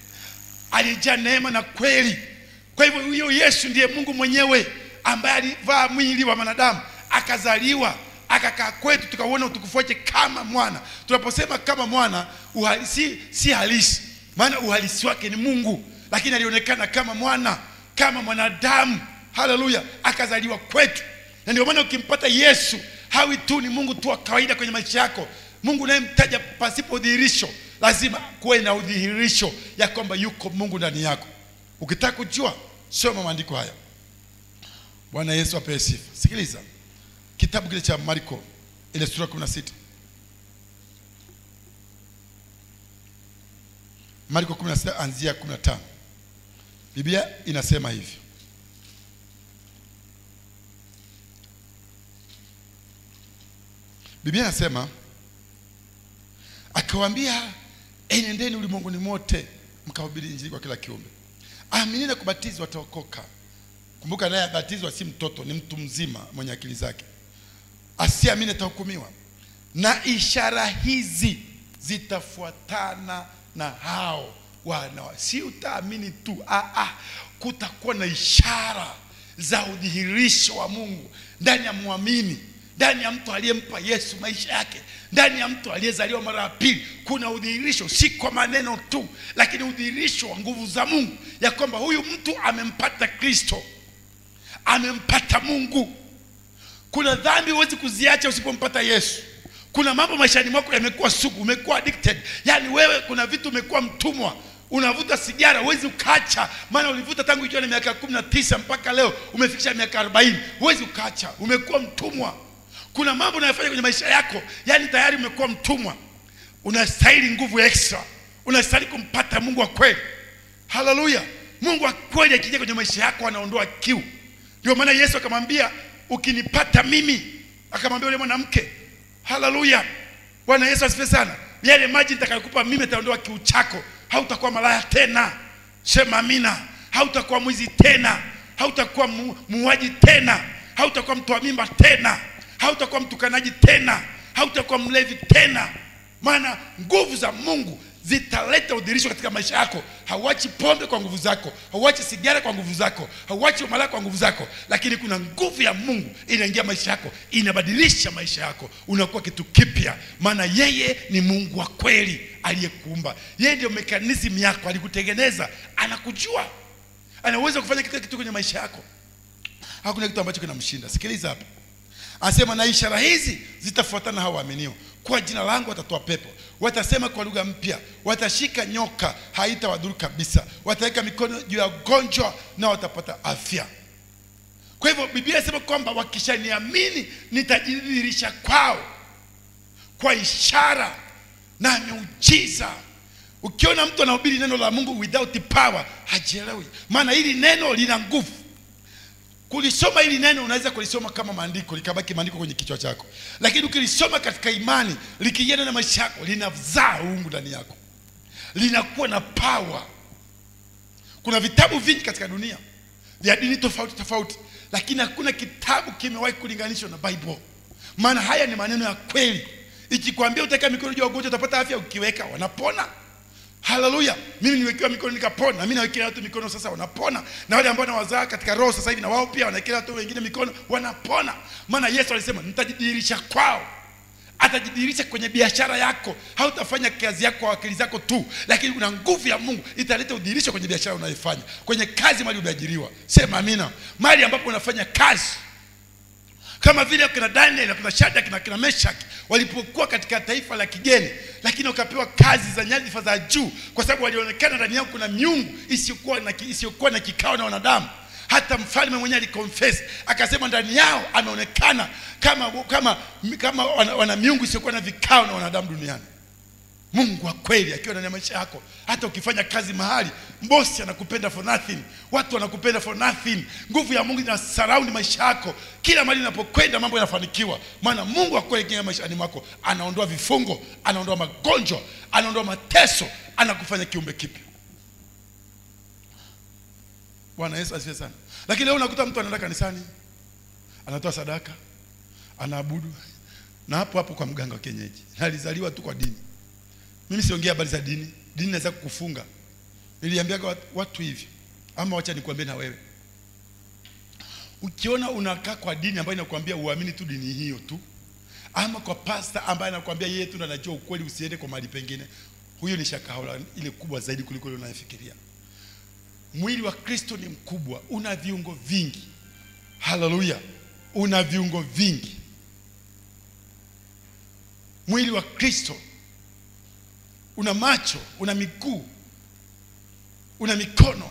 alijaa neema na kweli kwa hivyo huyo yesu ndiye mungu mwenyewe ambaye alivaa mwili wa mwanadamu akazaliwa akakaa kwetu tukauona utukufu wake kama mwana tunaposema kama mwana uhalisi, si halisi maana uhalisi wake ni mungu lakini alionekana kama mwana kama mwanadamu haleluya akazaliwa kwetu na ndio maana ukimpata yesu hawi tu ni mungu tu wa kawaida kwenye maisha yako mungu unayemtaja pasipo udhihirisho lazima kuwe na udhihirisho ya kwamba yuko mungu ndani yako ukitaka kujua soma maandiko haya bwana yesu apewe sifa sikiliza kitabu kile cha marko ile sura 16 marko 16 anzia 15 biblia inasema hivi biblia inasema akawaambia enendeni ulimwenguni mote mkahubiri injili kwa kila kiumbe aamini na kubatizwa ataokoka kumbuka naye abatizwa si mtoto ni mtu mzima mwenye akili zake asiamini atahukumiwa na ishara hizi zitafuatana na hao wana si utaamini tu ah, ah, kutakuwa na ishara za udhihirisho wa mungu ndani ya mwamini ndani ya mtu aliyempa yesu maisha yake ndani ya mtu aliyezaliwa mara ya pili kuna udhihirisho si kwa maneno tu lakini udhihirisho wa nguvu za mungu ya kwamba huyu mtu amempata kristo amempata mungu kuna dhambi huwezi kuziacha usipompata yesu kuna mambo maishani mwako yamekuwa sugu umekuwa addicted yaani wewe kuna vitu umekuwa mtumwa unavuta sigara huwezi ukaacha maana ulivuta tangu ikiwa na miaka kumi na tisa mpaka leo umefikisha miaka arobaini huwezi ukaacha umekuwa mtumwa kuna mambo unayofanya kwenye maisha yako yaani tayari umekuwa mtumwa unastahili nguvu extra unastahili kumpata mungu wa kweli haleluya mungu wa kweli akija kwenye maisha yako anaondoa kiu ndio maana yesu akamwambia ukinipata mimi akamwambia yule mwanamke haleluya bwana yesu asifiwe sana yale maji nitakayokupa mimi ataondoa kiu chako hautakuwa malaya tena sema amina hautakuwa mwizi tena hautakuwa mu, muuaji tena hautakuwa mtoa mimba tena hautakuwa mtukanaji tena hautakuwa mlevi tena maana nguvu za mungu zitaleta udhirisho katika maisha yako hauachi pombe kwa nguvu zako hauachi sigara kwa nguvu zako hauachi umalaya kwa nguvu zako lakini kuna nguvu ya mungu inaingia maisha yako inabadilisha maisha yako unakuwa kitu kipya maana yeye ni mungu wa kweli aliyekuumba yeye ndio mekanismu yako alikutengeneza anakujua anaweza kufanya kila kitu kwenye maisha yako hakuna kitu ambacho kinamshinda sikiliza hapa anasema na ishara hizi zitafuatana hao waaminio kwa jina langu watatoa pepo watasema kwa lugha mpya watashika nyoka haitawadhuru kabisa wataweka mikono juu ya ugonjwa na watapata afya kwa hivyo biblia inasema kwamba wakishaniamini nitajidhihirisha kwao kwa ishara na miujiza ukiona mtu anahubiri neno la mungu without power hajielewi maana hili neno lina nguvu kulisoma hili neno unaweza kulisoma kama maandiko likabaki maandiko kwenye kichwa chako lakini ukilisoma katika imani likienda na maisha yako linazaa uungu ndani yako linakuwa na power kuna vitabu vingi katika dunia vya dini tofauti tofauti lakini hakuna kitabu kimewahi kulinganishwa na bible maana haya ni maneno ya kweli ikikwambia utaweka mikono juu ya wagonjwa utapata afya ukiweka wanapona haleluya mimi niwekewa mikono nikapona na mimi nawekea watu mikono sasa wanapona na wale ambao nawazaa katika roho sasa hivi na wao pia wanawekea watu wengine mikono wanapona maana yesu alisema nitajidhihirisha kwao atajidhihirisha kwenye biashara yako hautafanya kazi yako kwa akili zako tu lakini kuna nguvu ya mungu italeta udhihirisho kwenye biashara unayoifanya kwenye kazi mali umeajiriwa sema amina mali ambapo unafanya kazi kama vile kina daniel na kina shadrach na kina meshak walipokuwa katika taifa la kigeni lakini wakapewa kazi za nyadhifa za juu kwa sababu walionekana ndani yao kuna miungu isiyokuwa na, ki- isiyokuwa na kikao na wanadamu hata mfalme mwenyewe alikonfess akasema ndani yao ameonekana kama kama kama wana, wana miungu isiyokuwa na vikao na wanadamu duniani mungu wa kweli akiwa ndani ya maisha yako hata ukifanya kazi mahali bosi anakupenda for nothing watu wanakupenda for nothing nguvu ya mungu ina surround maisha yako kila mahali inapokwenda mambo yanafanikiwa maana mungu wa kweli akiingia maishani mwako anaondoa vifungo anaondoa magonjwa anaondoa mateso anakufanya kiumbe kipya bwana yesu asifiwe sana lakini leo unakuta mtu anaenda kanisani anatoa sadaka anaabudu na hapo hapo kwa mganga wa kienyeji na alizaliwa tu kwa dini mimi siongea habari za dini dini inaweza kukufunga niliambiaga watu, watu hivi ama wacha nikwambie na wewe ukiona unakaa kwa dini ambayo inakwambia uamini tu dini hiyo tu ama kwa pasta ambaye anakwambia yeye tu ndo anajua ukweli usiende kwa mahali pengine huyo ni shakahola ile kubwa zaidi kuliko ile unayofikiria mwili wa kristo ni mkubwa una viungo vingi haleluya una viungo vingi mwili wa kristo una macho una miguu una mikono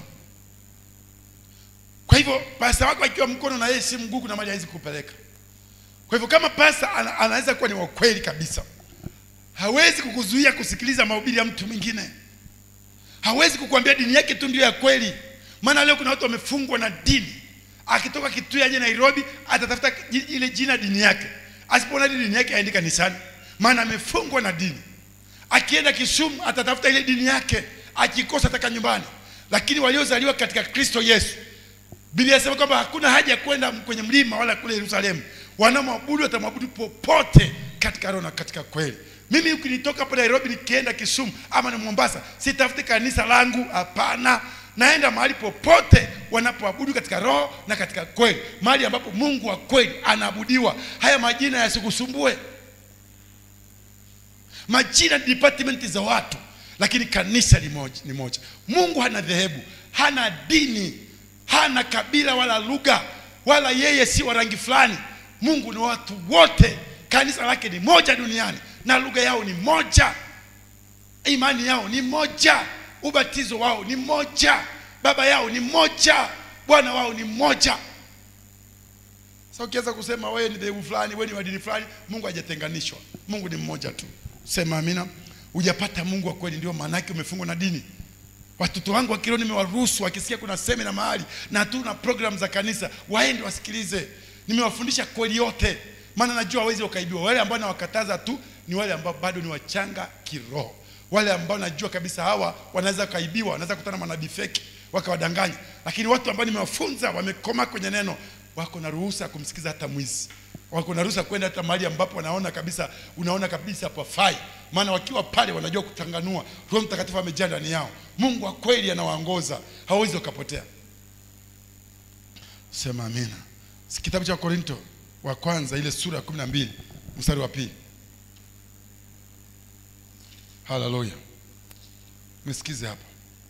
kwa hivyo pasta wako akiwa mkono na yeye si mguu kuna mali hawezi kupeleka kwa hivyo kama pasta ana, anaweza kuwa ni wa kweli kabisa hawezi kukuzuia kusikiliza mahubiri ya mtu mwingine hawezi kukuambia dini yake tu ndio ya kweli maana leo kuna watu wamefungwa na dini akitoka kitui aje nairobi atatafuta ji- ile jina dini yake asipoona ile dini yake aendi kanisani maana amefungwa na dini akienda kisumu atatafuta ile dini yake akikosa ataka nyumbani lakini waliozaliwa katika kristo yesu biblia inasema kwamba hakuna haja ya kwenda kwenye mlima wala kule yerusalemu wanamwabudu watamwabudu popote katika roho na katika kweli mimi ukinitoka hapo nairobi nikienda kisumu ama ni mombasa sitafuti kanisa langu hapana naenda mahali popote wanapoabudu katika roho na katika kweli mahali ambapo mungu wa kweli anaabudiwa haya majina yasikusumbue majina ni department za watu lakini kanisa ni moja, ni moja mungu hana dhehebu hana dini hana kabila wala lugha wala yeye si wa rangi fulani mungu ni watu wote kanisa lake ni moja duniani na lugha yao ni moja imani yao ni moja ubatizo wao ni moja baba yao ni moja bwana wao ni moja sasa ukiweza kusema wewe ni dhehebu fulani wewe ni wa dini fulani mungu hajatenganishwa mungu ni mmoja tu sema amina hujapata mungu wa kweli ndio maana yake umefungwa na dini watoto wangu wa kiroho nimewaruhusu wakisikia kuna semina mahali na tu na program za kanisa waende wasikilize nimewafundisha kweli yote maana najua hawezi wakaibiwa wale ambao nawakataza tu ni wale ambao bado ni wachanga kiroho wale ambao najua kabisa hawa wanaweza wakaibiwa wanaweza kutana na manabii feki wakawadanganya lakini watu ambao nimewafunza wamekoma kwenye neno wako na ruhusa ya kumsikiza hata mwizi wako na ruhusa kwenda hata mahali ambapo wanaona kabisa unaona kabisa pafai maana wakiwa pale wanajua kuchanganua roho mtakatifu amejaa ndani yao mungu wa kweli anawaongoza hawezi wakapotea sema amina Si kitabu cha korinto wa kwanza ile sura ya kumi na mbili mstari wa pili haleluya mesikize hapa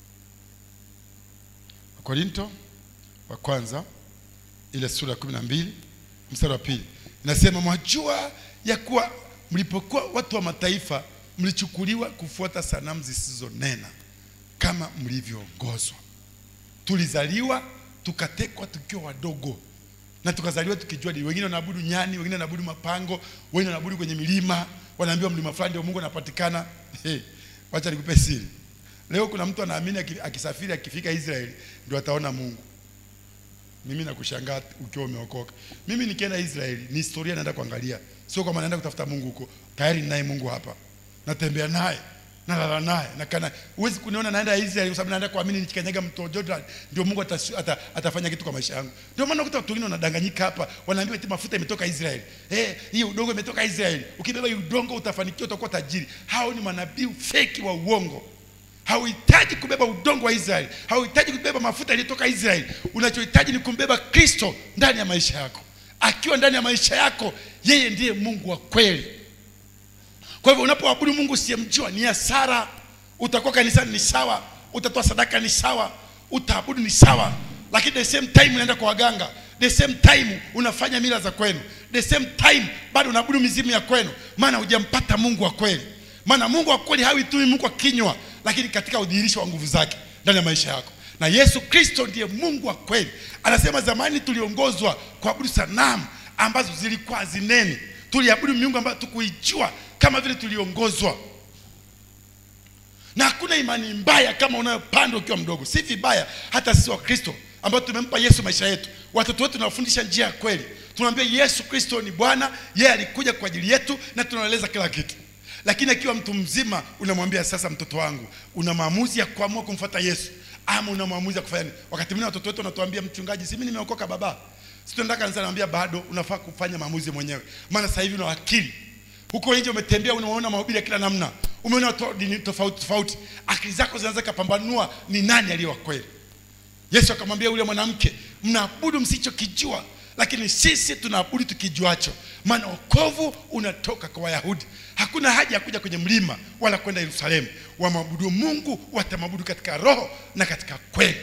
korinto wa kwanza ile sura ya kumi na mbili mstari wa pili inasema mwajua ya kuwa mlipokuwa watu wa mataifa mlichukuliwa kufuata sanamu zisizonena kama mlivyoongozwa tulizaliwa tukatekwa tukiwa wadogo na tukazaliwa tukijua dini. Wengine wanaabudu nyani, wengine wanaabudu mapango, wengine wanaabudu kwenye milima, wanaambiwa mlima fulani ndio Mungu anapatikana. Hey, wacha nikupe siri. Leo kuna mtu anaamini aki- akisafiri akifika Israeli ndio ataona Mungu. Mimi nakushangaa ukiwa umeokoka. Mimi nikienda Israeli ni historia naenda kuangalia, sio kama naenda kutafuta Mungu huko. Tayari ninaye Mungu hapa, natembea naye, nalala naye, nakana. Huwezi kuniona naenda Israeli kwa sababu naenda kuamini nikikanyaga mto Jordan ndio Mungu atas, ata, atafanya kitu kwa maisha yangu. Ndio maana ukuta watu wengine wanadanganyika hapa, wanaambiwa eti mafuta imetoka Israeli, eh, hii udongo imetoka Israeli. Ukibeba hii udongo utafanikiwa, utakuwa tajiri. Hao ni manabii feki wa uongo. Hauhitaji kubeba udongo wa Israeli, hauhitaji kubeba mafuta yaliyotoka Israeli. Unachohitaji ni kumbeba Kristo ndani ya maisha yako. Akiwa ndani ya maisha yako, yeye ndiye Mungu wa kweli. Kwa hivyo unapoabudu Mungu usiyemjua ni hasara. Utakuwa kanisani ni sawa, utatoa sadaka ni sawa, utaabudu ni sawa, lakini the same time unaenda kwa waganga, the same time unafanya mila za kwenu, the same time bado unaabudu mizimu ya kwenu, maana hujampata Mungu wa kweli. Maana Mungu wa kweli hawi tu Mungu wa kinywa, lakini katika udhihirisho wa nguvu zake ndani ya maisha yako. Na Yesu Kristo ndiye Mungu wa kweli. Anasema zamani tuliongozwa kuabudu sanamu ambazo zilikuwa hazineni, tuliabudu miungu ambayo tukuijua kama vile tuliongozwa na hakuna imani mbaya kama unayopanda ukiwa mdogo. Si vibaya hata sisi Wakristo ambao tumempa Yesu maisha yetu, watoto wetu tunawafundisha njia ya kweli, tunamwambia Yesu Kristo ni Bwana, yeye alikuja kwa ajili yetu na tunaeleza kila kitu. Lakini akiwa mtu mzima unamwambia sasa, mtoto wangu, una maamuzi ya kuamua kumfuata Yesu ama una maamuzi ya kufanya nini? Wakati mwingine watoto wetu wanatuambia, mchungaji, si mimi nimeokoka baba, si tunaenda kanisani, naambia bado unafaa kufanya maamuzi mwenyewe, maana sasa hivi una akili huko nje umetembea, unaona mahubiri ya kila namna, umeona watu wa dini tofauti tofauti, akili zako zinaweza kapambanua ni nani aliye wa kweli. Yesu akamwambia yule mwanamke, mnaabudu msichokijua, lakini sisi tunaabudu tukijuacho, maana wokovu unatoka kwa Wayahudi. Hakuna haja ya kuja kwenye mlima wala kwenda Yerusalemu. Wamwabudu Mungu watamwabudu katika roho na katika kweli.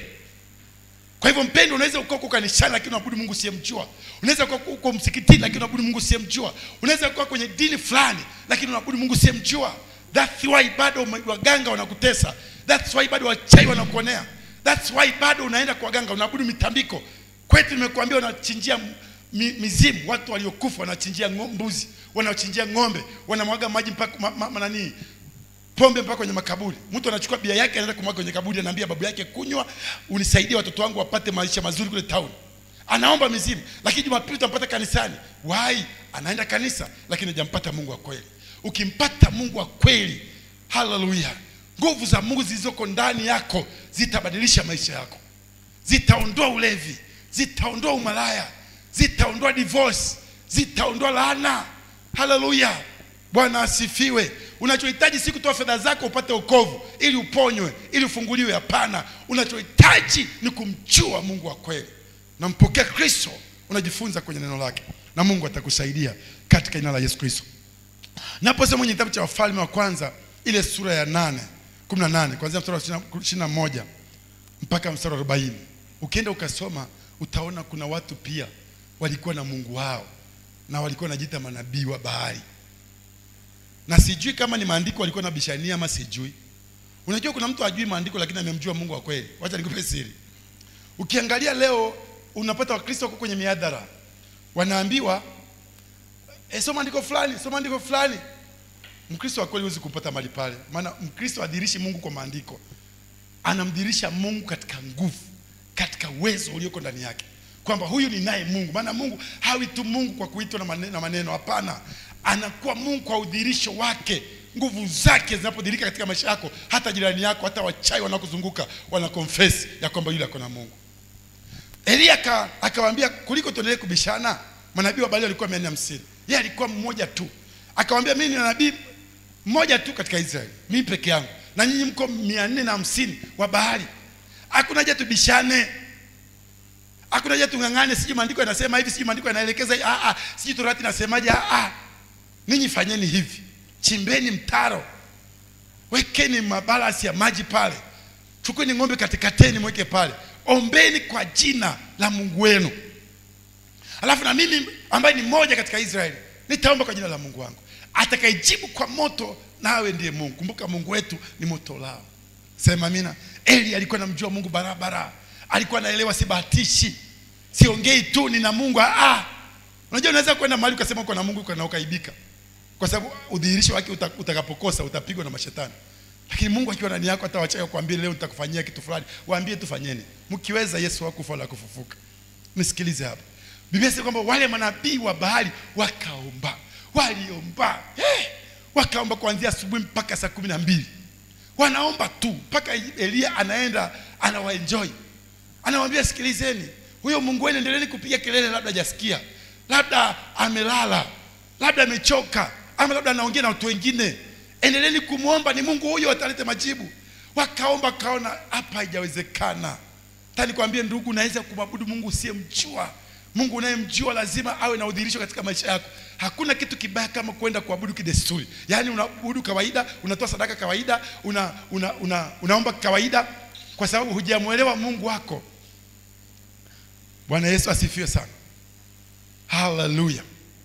Kwa hivyo mpendo, unaweza uko uko kanisani lakini unaabudu Mungu usiyemjua. Unaweza uko uko msikitini lakini unaabudu Mungu usiyemjua. Unaweza kuwa kwenye dini fulani lakini unaabudu Mungu usiyemjua. That's why bado waganga wanakutesa. That's why bado wachai wanakuonea. That's why bado unaenda kwa waganga unaabudu mitambiko. Kwetu nimekuambia wanachinjia mi, mizimu, watu waliokufa wanachinjia ngo- mbuzi, wanachinjia ng'ombe, wanamwaga maji mpaka ma, ma, ma, nani pombe mpaka kwenye makaburi. Mtu anachukua bia yake anaenda kumwaga kwenye kaburi, anaambia babu yake, kunywa unisaidie watoto wangu wapate maisha mazuri kule town. Anaomba mizimu, lakini Jumapili utampata kanisani. Why? Anaenda kanisa lakini hajampata Mungu wa kweli. Ukimpata Mungu wa kweli, haleluya, nguvu za Mungu zilizoko ndani yako zitabadilisha maisha yako, zitaondoa ulevi, zitaondoa umalaya, zitaondoa divorce, zitaondoa laana. Haleluya, Bwana asifiwe. Unachohitaji si kutoa fedha zako upate wokovu ili uponywe, ili ufunguliwe. Hapana, unachohitaji ni kumjua Mungu wa kweli. Nampokea Kristo, unajifunza kwenye neno lake, na Mungu atakusaidia katika jina la Yesu Kristo. Naposema kwenye kitabu cha Wafalme wa kwanza ile sura ya nane kumi na nane kuanzia mstari wa ishirini na moja mpaka mstari wa arobaini ukienda ukasoma utaona kuna watu pia walikuwa na Mungu wao na walikuwa wanajiita manabii wa Baali, na sijui kama ni maandiko walikuwa na bishania ama sijui. Unajua kuna mtu ajui maandiko lakini amemjua Mungu wa kweli. Wacha nikupe siri. Ukiangalia leo unapata Wakristo wako kwenye miadhara wanaambiwa e, soma andiko fulani, soma andiko fulani. Mkristo wa kweli huwezi kumpata mahali pale, maana Mkristo adhirishi Mungu kwa maandiko, anamdhirisha Mungu katika nguvu, katika uwezo ulioko ndani yake, kwamba huyu ni naye Mungu. Maana Mungu hawi tu Mungu kwa kuitwa na maneno, na maneno, hapana, anakuwa Mungu kwa udhirisho wake. Nguvu zake zinapodhirika katika maisha yako, hata jirani yako, hata wachai wanakuzunguka wana confess ya kwamba yule ako na Mungu. Elia aka- akawaambia kuliko tuendelee kubishana, manabii wa Baali walikuwa mia nne hamsini yeye alikuwa mmoja tu. Akawaambia mimi ni nabii mmoja tu katika Israeli, mimi peke yangu, na nyinyi mko mia nne na hamsini wa Baali. Hakuna haja tubishane, hakuna haja tung'ang'ane, sijui maandiko yanasema hivi, sijui maandiko yanaelekeza hivi, ah, ah, sijui torati nasemaje. Ah, ah. Ninyi fanyeni hivi, chimbeni mtaro, wekeni mabalasi ya maji pale, chukueni ng'ombe katikateni, mweke pale, ombeni kwa jina la Mungu wenu. Alafu na mimi ambaye ni mmoja katika Israeli nitaomba kwa jina la Mungu wangu, atakayejibu kwa moto, nawe ndiye Mungu. Kumbuka Mungu wetu ni moto lao. Sema amina. Eli alikuwa anamjua Mungu barabara, alikuwa anaelewa, sibahatishi. siongei tu nina Mungu. Ah, unajua unaweza kwenda mahali ukasema uko na Mungu uko na ukaibika, kwa sababu udhihirisho wake uta- utakapokosa utapigwa na mashetani. Lakini Mungu akiwa ndani yako, hata wachawi kuambia leo nitakufanyia kitu fulani, waambie tufanyeni, mkiweza Yesu hakufa wala kufufuka. Nisikilize hapa, Biblia inasema kwamba wale manabii wa Baali wakaomba, waliomba eh, wakaomba kuanzia asubuhi mpaka saa kumi na mbili wanaomba tu mpaka Elia anaenda anawaenjoy, anawambia sikilizeni, huyo Mungu wenu endeleeni kupiga kelele, labda hajasikia, labda amelala, labda amechoka, ama labda anaongea na watu wengine. Endeleeni kumwomba, ni Mungu huyo atalete majibu. Wakaomba, kaona hapa haijawezekana. Hata nikwambie ndugu, unaweza kumwabudu Mungu usiyemjua. Mungu unayemjua lazima awe na udhihirisho katika maisha yako. Hakuna kitu kibaya kama kwenda kuabudu kidesturi, yaani unaabudu kawaida, unatoa sadaka kawaida, una, una, una, unaomba kawaida, kwa sababu hujamwelewa Mungu wako. Bwana Yesu asifiwe sana, haleluya.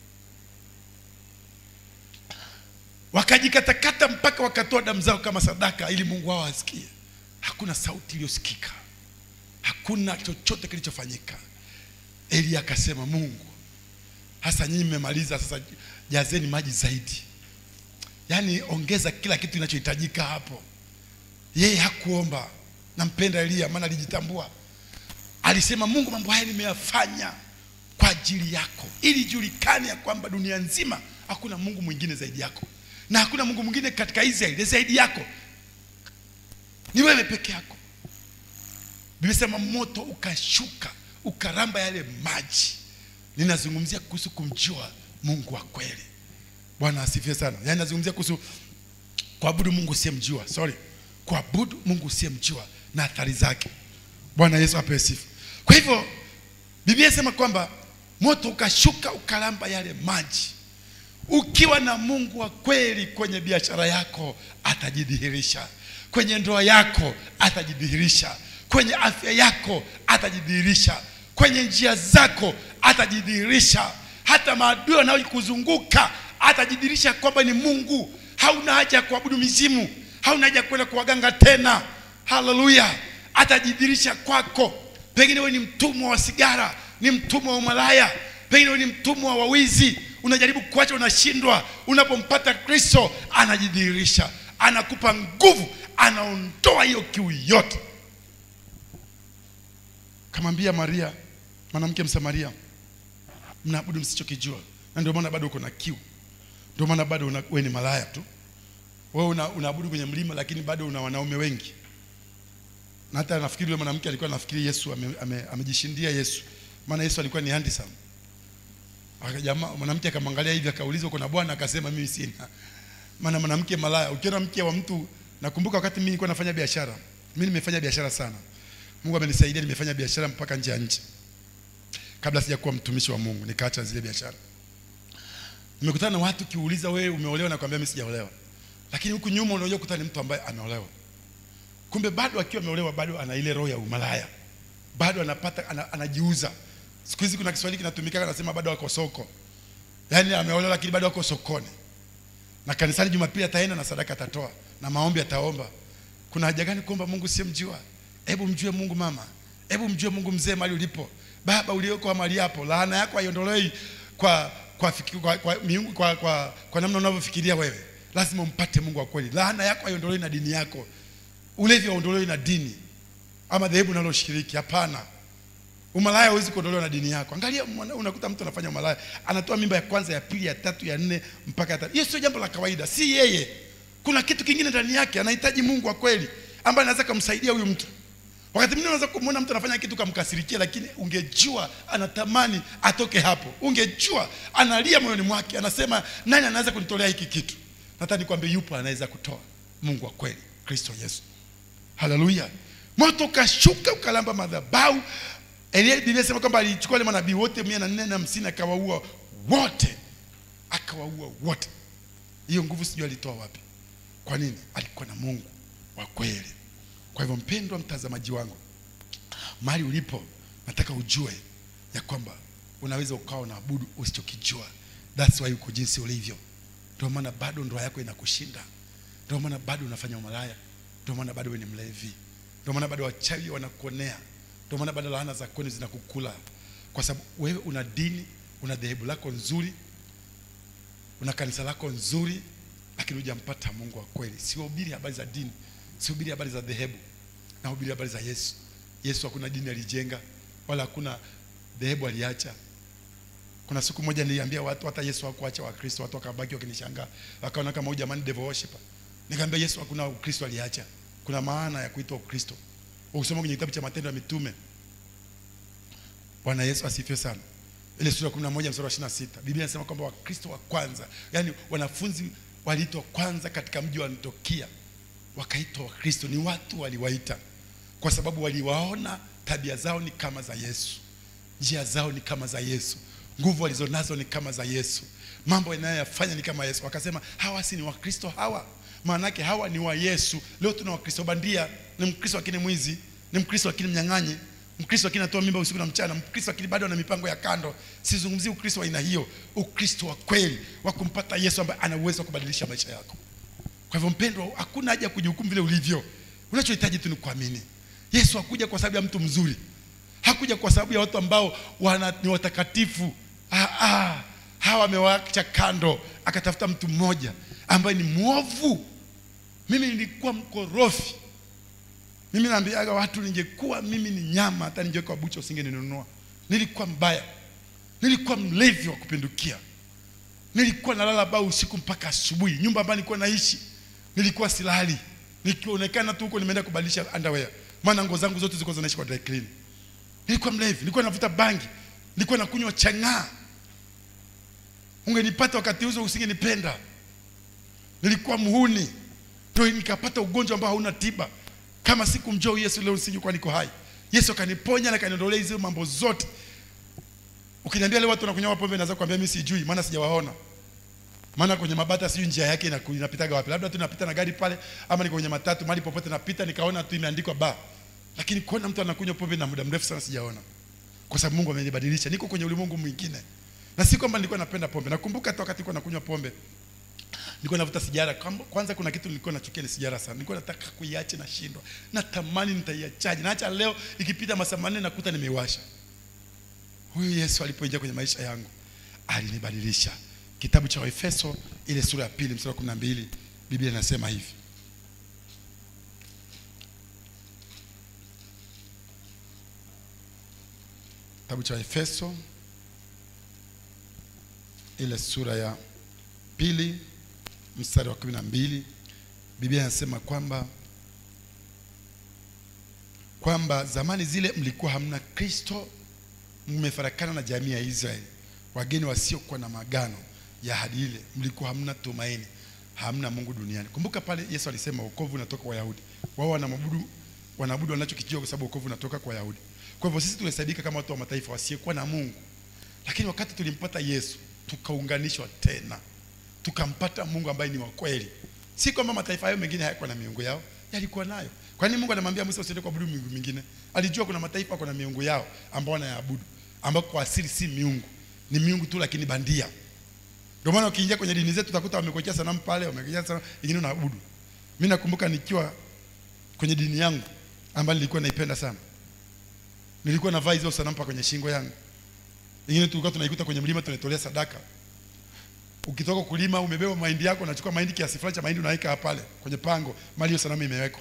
Wakajikatakata mpaka wakatoa damu zao kama sadaka ili Mungu wao asikie. Hakuna sauti iliyosikika, hakuna chochote kilichofanyika. Elia akasema, Mungu, hasa nyinyi mmemaliza, sasa jazeni maji zaidi, yaani ongeza kila kitu kinachohitajika hapo. Yeye hakuomba, nampenda Elia maana alijitambua, alisema, Mungu, mambo haya nimeyafanya kwa ajili yako, ili ijulikane ya kwamba dunia nzima hakuna Mungu mwingine zaidi yako, na hakuna Mungu mwingine katika Israeli zaidi yako, ni wewe peke yako. Biblia sema moto ukashuka ukaramba yale maji. Ninazungumzia kuhusu kumjua Mungu wa kweli. Bwana asifiwe sana. Yaani nazungumzia kuhusu kuabudu Mungu usiyemjua. Sorry. Kuabudu Mungu usiyemjua na athari zake. Bwana Yesu apewe sifa. Kwa hivyo Biblia inasema kwamba moto ukashuka ukaramba yale maji. Ukiwa na Mungu wa kweli kwenye biashara yako atajidhihirisha, kwenye ndoa yako atajidhihirisha, kwenye afya yako atajidhihirisha, kwenye njia zako atajidhihirisha, hata maadui wanaokuzunguka atajidhihirisha kwamba ni Mungu. Hauna haja ya kuabudu mizimu, hauna haja ya kwenda kwa waganga tena. Haleluya! Atajidhihirisha kwako. Pengine wewe ni mtumwa wa sigara, ni mtumwa wa malaya, pengine wewe ni mtumwa wa wizi, unajaribu kuacha, unashindwa. Unapompata Kristo, anajidhihirisha, anakupa nguvu, anaondoa hiyo kiu yote. Kamwambia Maria, mwanamke Msamaria, mnaabudu msichokijua, na ndio maana bado uko na kiu, ndio maana bado una- wewe ni malaya tu. Wewe una, unaabudu kwenye mlima, lakini bado una wanaume wengi na hata nafikiri yule mwanamke alikuwa nafikiri Yesu ame- ame- amejishindia Yesu, maana Yesu alikuwa ni handsome. Akajamaa mwanamke akamwangalia hivi akaulizwa uko na bwana, akasema mimi sina. Maana mwanamke malaya, ukiona mke wa mtu, nakumbuka wakati mimi nilikuwa nafanya biashara, mimi nimefanya biashara sana. Mungu amenisaidia, nimefanya biashara mpaka nje ya nchi, kabla sijakuwa mtumishi wa Mungu, nikaacha zile biashara. Nimekutana na watu, kiuliza wewe umeolewa, na kwambia mimi sijaolewa, lakini huku nyuma unajua kukutana ni mtu ambaye ameolewa kumbe bado akiwa ameolewa bado ana ile roho ya umalaya, bado anapata ana, anajiuza. Siku hizi kuna Kiswahili kinatumika anasema bado ako soko, yaani ameolewa lakini bado ako sokoni, na kanisani Jumapili ataenda na sadaka atatoa na maombi ataomba. Kuna haja gani kuomba Mungu siyemjua? Hebu mjue Mungu mama, hebu mjue Mungu mzee mahali ulipo, baba ulioko mahali hapo. Laana yako haiondolewi kwa kwa, fiki- kwa, kwa, miungu, kwa, kwa, kwa namna unavyofikiria wewe. Lazima umpate Mungu wa kweli. Laana yako haiondolewi na dini yako ulevi hauondolewi na dini ama dhehebu unaloshiriki. Hapana, umalaya hauwezi kuondolewa na dini yako. Angalia, mwana- unakuta mtu anafanya umalaya, anatoa mimba ya kwanza, ya pili, ya tatu, ya nne mpaka ya tatu. Hiyo sio jambo la kawaida, si yeye. Kuna kitu kingine ndani yake, anahitaji Mungu wa kweli ambaye anaweza kumsaidia huyu mtu. Wakati mwingine unaweza kumwona mtu anafanya kitu kamkasirikia, lakini ungejua anatamani atoke hapo, ungejua analia moyoni mwake, anasema nani anaweza kunitolea hiki kitu? Nataka nikwambie, yupo anaweza kutoa, Mungu wa kweli, Kristo Yesu. Haleluya! Moto ukashuka ukalamba madhabahu. Elia, Biblia inasema kwamba alichukua wale manabii wote mia na nne na hamsini akawaua wote, akawaua wote. Hiyo nguvu sijui alitoa wapi. Kwa nini? Alikuwa na Mungu wa kweli. Kwa hivyo, mpendwa mtazamaji wangu, mahali ulipo, nataka ujue ya kwamba unaweza ukawa unaabudu usichokijua. That's why uko jinsi ulivyo. Ndio maana bado ndoa yako inakushinda, ndio maana bado unafanya umalaya, ndio maana bado wewe ni mlevi, ndio maana bado wachawi wanakuonea, ndio maana bado laana za kwenu zinakukula, kwa sababu wewe una dini una dhehebu lako nzuri una kanisa lako nzuri lakini hujampata mungu wa kweli siwahubiri habari za dini sihubiri habari za dhehebu nahubiri habari za yesu yesu hakuna dini alijenga wala hakuna dhehebu aliacha kuna siku moja niliambia watu hata yesu hakuacha wakristo watu wakabaki wakinishangaa wakaona kama huyu jamani devil worshiper nikamwambia yesu hakuna ukristo aliacha kuna maana ya kuitwa ukristo ukisoma kwenye kitabu cha matendo ya mitume bwana yesu asifiwe sana ile sura ya 11 mstari wa 26 biblia inasema kwamba wakristo wa kwanza yani wanafunzi waliitwa kwanza katika mji wa antiokia wakaitwa wakristo ni watu waliwaita kwa sababu waliwaona tabia zao ni kama za yesu njia zao ni kama za yesu nguvu walizonazo ni kama za yesu mambo yanayoyafanya ni kama yesu wakasema hawa si ni wakristo hawa maanake hawa ni wa yesu leo tuna wakristo bandia ni mkristo lakini mwizi ni mkristo lakini mnyang'anyi mkristo lakini anatoa mimba usiku na mchana mkristo lakini bado ana mipango ya kando sizungumzii ukristo wa aina hiyo ukristo wa kweli wa kumpata yesu ambaye ana uwezo wa kubadilisha maisha yako kwa hivyo mpendwa hakuna haja ya kujihukumu vile ulivyo unachohitaji tu ni kuamini yesu hakuja kwa sababu ya mtu mzuri hakuja kwa sababu ya watu ambao wana, ni watakatifu ah, ah, hawa amewacha kando akatafuta mtu mmoja ambaye ni mwovu mimi nilikuwa mkorofi mimi naambiaga watu ningekuwa mimi ni nyama hata ningewekwa bucha usingeninunua nilikuwa mbaya nilikuwa mlevi wa kupindukia nilikuwa nalala baa usiku mpaka asubuhi nyumba ambayo nilikuwa naishi nilikuwa silali nikionekana tu huko nimeenda kubadilisha underwear maana nguo zangu zote zilikuwa zinaishi kwa dry clean nilikuwa mlevi nilikuwa navuta bangi nilikuwa nakunywa chang'aa ungenipata wakati huzo usingenipenda nilikuwa muhuni ndio nikapata ugonjwa ambao hauna tiba kama sikumjua huyu yesu leo nisingekuwa niko hai yesu akaniponya na akaniondolea hizo mambo zote ukiniambia leo watu wanakunywa pombe naweza kuambia mimi sijui maana sijawaona maana kwenye mabata sijui njia yake inaku- inapitaga wapi labda tu napita na gari pale ama niko kwenye matatu mahali popote napita nikaona tu imeandikwa ba lakini kuona mtu anakunywa pombe na muda mrefu sana sijaona kwa sababu mungu amenibadilisha niko kwenye ulimwengu mwingine na si kwamba nilikuwa napenda pombe nakumbuka hata wakati nilikuwa nakunywa pombe nilikuwa navuta sigara Kwamba- kwanza kuna kitu nilikuwa nachukia ni sigara sana nilikuwa nataka kuiacha nashindwa natamani nitaiachaje naacha leo ikipita masaa manne nakuta nimeiwasha huyu yesu alipoingia kwenye maisha yangu alinibadilisha kitabu cha waefeso ile sura ya pili mstari wa kumi na mbili biblia inasema hivi kitabu cha waefeso ile sura ya pili mstari wa kumi na mbili biblia inasema kwamba kwamba zamani zile mlikuwa hamna kristo mmefarakana na jamii ya israeli wageni wasiokuwa na magano ya ahadi ile mlikuwa hamna tumaini hamna mungu duniani kumbuka pale yesu alisema wokovu unatoka kwa wayahudi wao wanamabudu wanaabudu wanachokijua kwa sababu wokovu unatoka kwa wayahudi kwa hivyo sisi tunahesabika kama watu wa mataifa wasiokuwa na mungu lakini wakati tulimpata yesu tukaunganishwa tena tukampata mungu ambaye ni wa kweli si kwamba mataifa hayo mengine hayakuwa na miungu yao yalikuwa nayo kwa nini mungu anamwambia musa usiende kuabudu miungu mingine alijua kuna mataifa wako na miungu yao ambao wanayaabudu ambao kwa asili si miungu ni miungu tu lakini bandia ndio maana ukiingia kwenye dini zetu utakuta wamekuwekea sanamu pale wamekuwekea sanamu ingine unaabudu mimi nakumbuka nikiwa kwenye dini yangu ambayo nilikuwa naipenda sana nilikuwa navaa hizo sanamu pa kwenye shingo yangu ingine tulikuwa tunaikuta kwenye mlima tunaitolea sadaka ukitoka kulima umebeba mahindi yako unachukua mahindi kiasi fulani cha mahindi unaweka pale kwenye pango mali hiyo sanamu imewekwa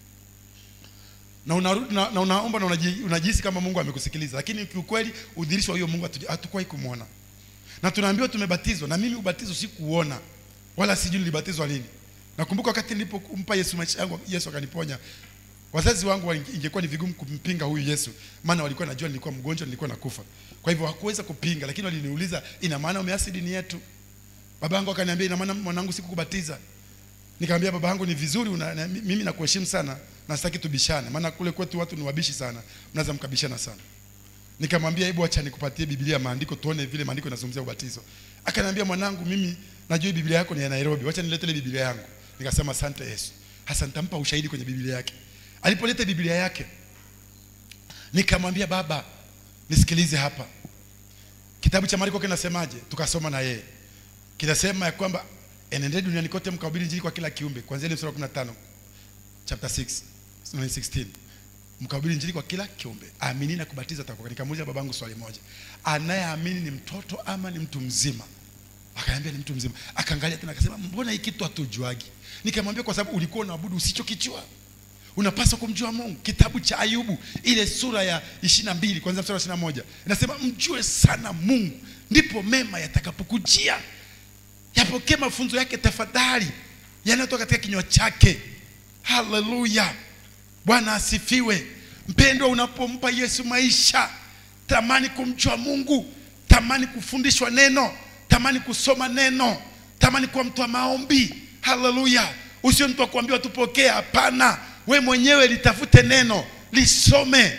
na unarudi na, na unaomba na unaji- unajihisi kama Mungu amekusikiliza lakini kiukweli udhirisho wa hiyo Mungu hatuja- hatukuwahi kumwona na tunaambiwa tumebatizwa na mimi ubatizo sikuuona wala sijui nilibatizwa lini nakumbuka wakati nilipompa Yesu maisha yangu Yesu akaniponya wazazi wangu walinge- ingekuwa ni vigumu kumpinga huyu Yesu maana walikuwa najua nilikuwa mgonjwa nilikuwa nakufa kwa hivyo hakuweza kupinga lakini waliniuliza ina maana umeasi dini yetu babangu akaniambia ina maana mwanangu sikukubatiza nikamwambia baba yangu ni vizuri una, na, mimi nakuheshimu sana na sitaki tubishane maana kule kwetu watu ni wabishi sana mnaweza mkabishana sana nikamwambia hebu acha nikupatie biblia maandiko tuone vile maandiko yanazungumzia ubatizo akaniambia mwanangu mimi najua biblia yako ni ya nairobi wacha nilete ile biblia yangu nikasema asante yesu hasa nitampa ushahidi kwenye biblia yake alipoleta biblia yake nikamwambia baba nisikilize hapa kitabu cha mariko kinasemaje tukasoma na yeye kinasema ya kwamba enendeni duniani kote mkahubiri injili kwa kila kiumbe kuanzia ile sura ya 15 chapter 6 no, 16 mkahubiri injili kwa kila kiumbe aamini na kubatiza ataokoka nikamuuliza babangu swali moja anayeamini ni mtoto ama ni mtu mzima akaniambia ni mtu mzima akaangalia tena akasema mbona hii kitu hatujuagi nikamwambia kwa sababu ulikuwa unaabudu usichokijua unapaswa kumjua mungu kitabu cha ayubu ile sura ya ishiri na mbili kwanzia mstari wa ishiri na moja inasema mjue sana mungu ndipo mema yatakapokujia yapokee mafunzo yake tafadhali yanayotoka katika kinywa chake haleluya bwana asifiwe mpendwa unapompa yesu maisha tamani kumjua mungu tamani kufundishwa neno tamani kusoma neno tamani kuwa mtu wa maombi haleluya usio mtu wa kuambiwa tupokee hapana we mwenyewe litafute neno lisome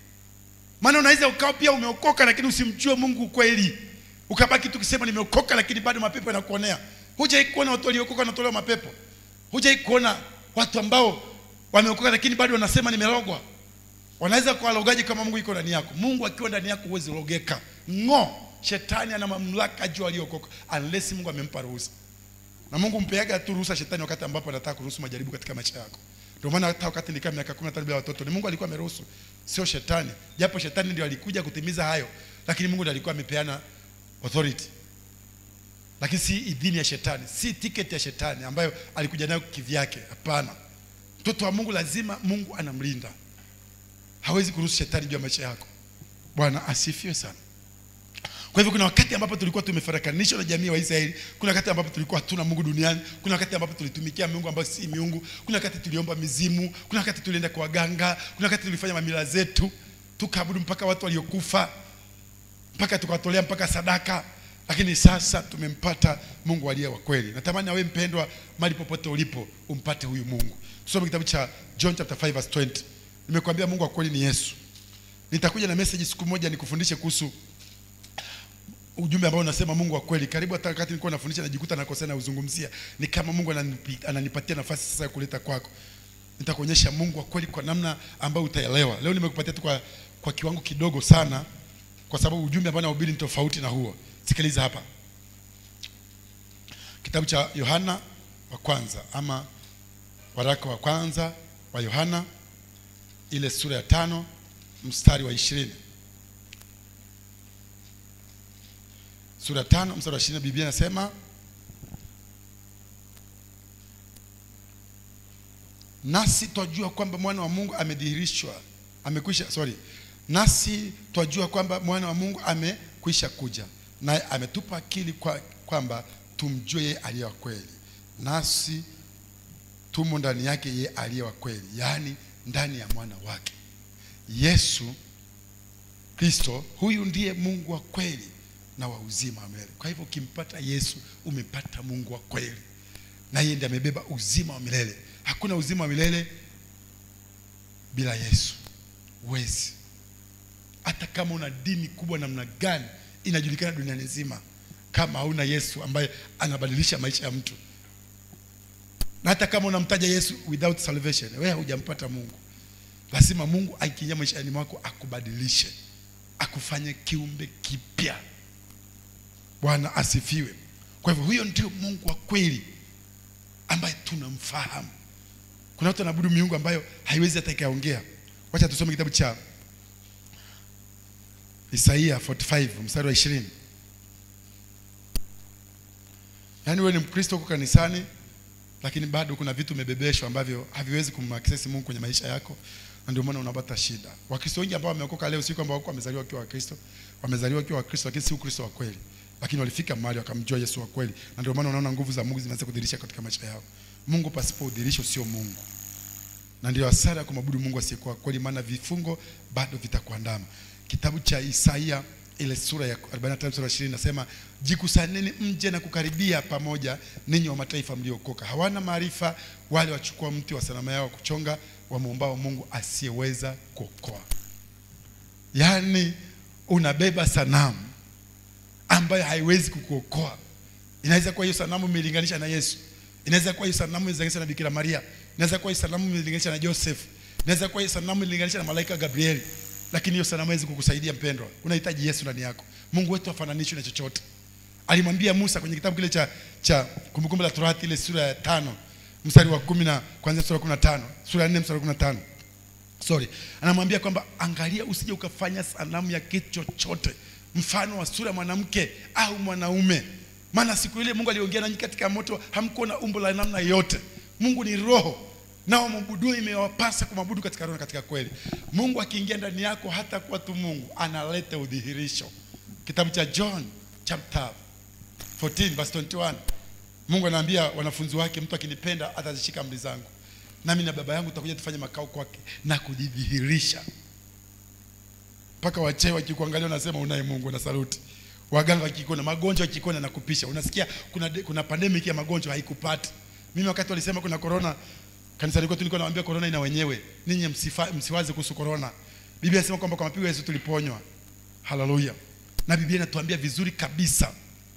maana unaweza ukawa pia umeokoka lakini usimjue mungu kweli ukabaki tu ukisema nimeokoka lakini bado mapepo yanakuonea hujai kuona watu waliokoka wanatolewa mapepo hujai kuona watu ambao wameokoka lakini bado wanasema nimerogwa wanaweza kuwalogaji kama mungu iko ndani yako mungu akiwa ndani yako huwezi rogeka ng'o shetani ana mamlaka juu aliyookoka unless mungu amempa ruhusa na mungu mpeaga tu ruhusa shetani wakati ambapo anataka kuruhusu majaribu katika maisha yako ndio maana hata wakati nikaa miaka 15 bila watoto ni mungu alikuwa ameruhusu sio shetani japo shetani ndio alikuja kutimiza hayo lakini mungu ndiye alikuwa amepeana authority lakini si idhini ya shetani si tiketi ya shetani ambayo alikuja nayo kivyake hapana mtoto wa mungu lazima mungu anamlinda hawezi kuruhusu shetani juu ya maisha yako bwana asifiwe sana kwa hivyo kuna wakati ambapo tulikuwa tumefarakanishwa na jamii wa Israeli, kuna wakati ambapo tulikuwa hatuna Mungu duniani, kuna wakati ambapo tulitumikia Mungu ambayo si miungu, kuna wakati tuliomba mizimu, kuna wakati tulienda kwa waganga, kuna wakati tulifanya mamila zetu, tukaabudu mpaka watu waliokufa, mpaka tukawatolea mpaka sadaka. Lakini sasa tumempata Mungu aliye wa kweli. Natamani na wewe mpendwa, mali popote ulipo, umpate huyu Mungu. Tusome kitabu cha John chapter 5 verse 20. Nimekuambia Mungu wa kweli ni Yesu. Nitakuja na message siku moja nikufundishe kuhusu ujumbe ambao unasema Mungu wa kweli. Karibu hata wakati nilikuwa nafundisha najikuta nakosea na uzungumzia, ni kama Mungu ananipi- ananipatia nafasi sasa ya kuleta kwako. Nitakuonyesha Mungu wa kweli kwa namna ambayo utaelewa. Leo nimekupatia tu kwa, kwa kiwango kidogo sana, kwa sababu ujumbe ambao nahubiri ni tofauti na huo. Sikiliza hapa, kitabu cha Yohana wa kwanza ama waraka wa kwanza wa Yohana ile sura ya tano mstari wa ishirini sura ya tano mstari wa ishirini Biblia inasema nasi twajua kwamba mwana wa Mungu amedhihirishwa, amekwisha, sorry, nasi twajua kwamba mwana wa Mungu amekwisha kuja, naye ametupa akili kwa, kwamba tumjue yeye aliye wa kweli, nasi tumo ndani yake yeye aliye wa kweli, yaani ndani ya mwana wake Yesu Kristo. Huyu ndiye Mungu wa kweli na wa uzima wa milele. Kwa hivyo ukimpata Yesu umepata Mungu wa kweli, na yeye ndiye amebeba uzima wa milele. Hakuna uzima wa milele bila Yesu, huwezi. Hata kama una dini kubwa namna gani inajulikana duniani nzima, kama hauna Yesu ambaye anabadilisha maisha ya mtu, na hata kama unamtaja Yesu without salvation, wewe hujampata Mungu. Lazima Mungu aikiingia maishani mwako akubadilishe, akufanye kiumbe kipya. Bwana asifiwe. Kwa hivyo huyo ndio Mungu wa kweli ambaye tunamfahamu. Kuna watu wanaabudu miungu ambayo haiwezi hata ikaongea. Wacha tusome kitabu cha Isaia 45 mstari wa 20. Yaani wewe ni Mkristo huko kanisani lakini bado kuna vitu umebebeshwa ambavyo haviwezi kumaccess Mungu kwenye maisha yako na ndio maana unapata shida. Wakristo wengi ambao wameokoka leo si kwamba wako wamezaliwa wakiwa Wakristo, wamezaliwa wakiwa Wakristo lakini si Ukristo wa kweli. Lakini walifika mahali wakamjua Yesu wa kweli na ndio maana unaona nguvu za Mungu zinaanza kudhihirisha katika maisha yao. Mungu pasipo udhihirisho sio Mungu. Na ndio hasara ya kumwabudu Mungu asiyekuwa kweli maana vifungo bado vitakuandama. Kitabu cha Isaia ile sura ya 45 sura ya 20 nasema jikusanyeni mje na kukaribia pamoja ninyi wa mataifa mliokoka hawana maarifa wale wachukua mti wa sanamu yao kuchonga wamwombao Mungu asiyeweza kuokoa yaani unabeba sanamu ambayo haiwezi kukuokoa inaweza kuwa hiyo sanamu imelinganisha na Yesu inaweza kuwa hiyo sanamu imelinganisha na Bikira Maria inaweza kuwa hiyo sanamu imelinganisha na Joseph inaweza kuwa hiyo sanamu imelinganisha na malaika Gabrieli lakini hiyo sanamu haiwezi kukusaidia mpendwa. Unahitaji Yesu ndani yako. Mungu wetu hafananishwi na chochote. Alimwambia Musa kwenye kitabu kile cha cha Kumbukumbu la Torati ile sura ya tano mstari wa kumi na kuanzia sura ya kumi na tano sura ya nne mstari wa kumi na tano sorry anamwambia kwamba angalia usije ukafanya sanamu ya kitu chochote mfano wa sura ya mwanamke au mwanaume maana siku ile mungu aliongea nanyi katika moto hamkuwa na umbo la namna yote mungu ni roho nao mwabudu imewapasa kumwabudu katika roho na katika kweli mungu akiingia ndani yako hata kuwa tu mungu analeta udhihirisho kitabu cha john chapter 14 verse 21 mungu anaambia wanafunzi wake mtu akinipenda atazishika amri zangu nami na baba yangu tutakuja tufanye makao kwake na kujidhihirisha mpaka wachee wakikuangalia unasema unaye mungu na saluti waganga wakikuona magonjwa wakikuona na kupisha unasikia kuna, de- kuna pandemic ya magonjwa haikupati mimi wakati walisema kuna corona kanisani kwetu nilikuwa nawaambia corona ina wenyewe ninyi msifa, msiwaze kuhusu corona biblia inasema kwamba kwa mapigo ya yesu tuliponywa haleluya na biblia inatuambia vizuri kabisa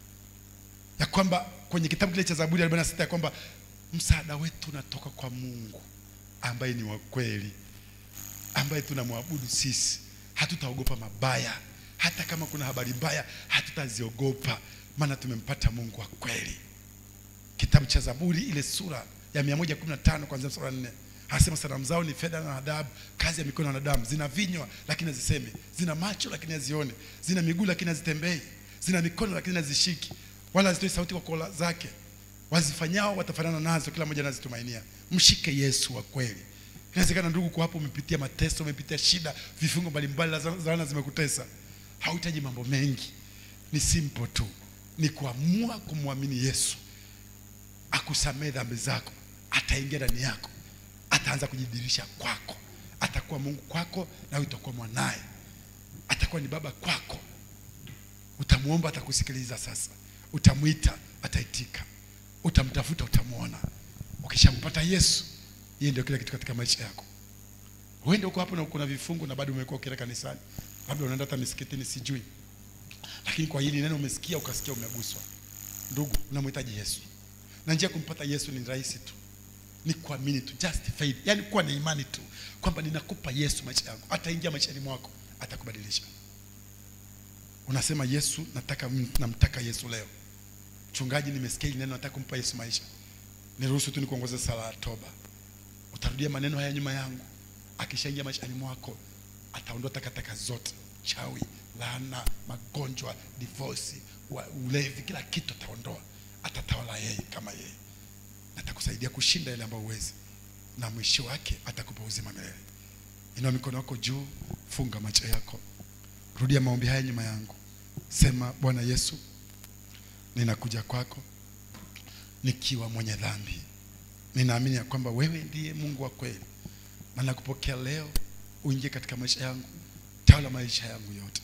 ya kwamba kwenye kitabu kile cha zaburi 46 ya kwamba msaada wetu unatoka kwa mungu ambaye ni wa kweli ambaye tunamwabudu sisi hatutaogopa mabaya hata kama kuna habari mbaya hatutaziogopa maana tumempata mungu wa kweli kitabu cha zaburi ile sura ya 115 kuanzia mstari wa 4 anasema sanamu zao ni fedha na adhabu kazi ya mikono ya wanadamu zina vinywa lakini hazisemi zina macho lakini hazione zina miguu lakini hazitembei zina mikono lakini hazishiki wala hazitoi sauti kwa kola zake wazifanyao watafanana nazo kila mmoja anazitumainia mshike yesu wa kweli inawezekana ndugu kwa hapo umepitia mateso umepitia shida vifungo mbalimbali za laana zimekutesa hauhitaji mambo mengi ni simple tu ni kuamua kumwamini yesu akusamehe dhambi zako ataingia ndani yako ataanza kujidhihirisha kwako atakuwa mungu kwako na wewe utakuwa mwanaye atakuwa ni baba kwako utamwomba atakusikiliza sasa utamwita ataitika utamtafuta utamwona ukishampata yesu yeye ndio kila kitu katika maisha yako uende huko hapo na uko na vifungu na bado umekuwa ukienda kanisani labda unaenda hata misikitini sijui lakini kwa hili neno umesikia ukasikia umeguswa ndugu unamhitaji yesu na njia ya kumpata yesu ni rahisi tu ni kuamini tu just faith yani kuwa na imani tu kwamba ninakupa yesu maisha yangu ataingia maishani mwako atakubadilisha unasema yesu nataka namtaka yesu leo mchungaji nimesikia hili neno nataka kumpa yesu maisha niruhusu tu nikuongoze sala ya toba utarudia maneno haya nyuma yangu akishaingia maishani mwako ataondoa takataka zote chawi laana magonjwa divorce wa- ulevi kila kitu ataondoa atatawala yeye kama yeye na atakusaidia kushinda yale ambayo huwezi na mwisho wake atakupa uzima milele inua mikono yako juu funga macho yako rudia maombi haya nyuma yangu sema bwana yesu ninakuja kwako nikiwa mwenye dhambi ninaamini ya kwamba wewe ndiye mungu wa kweli na nakupokea leo uingie katika maisha yangu tawala maisha yangu yote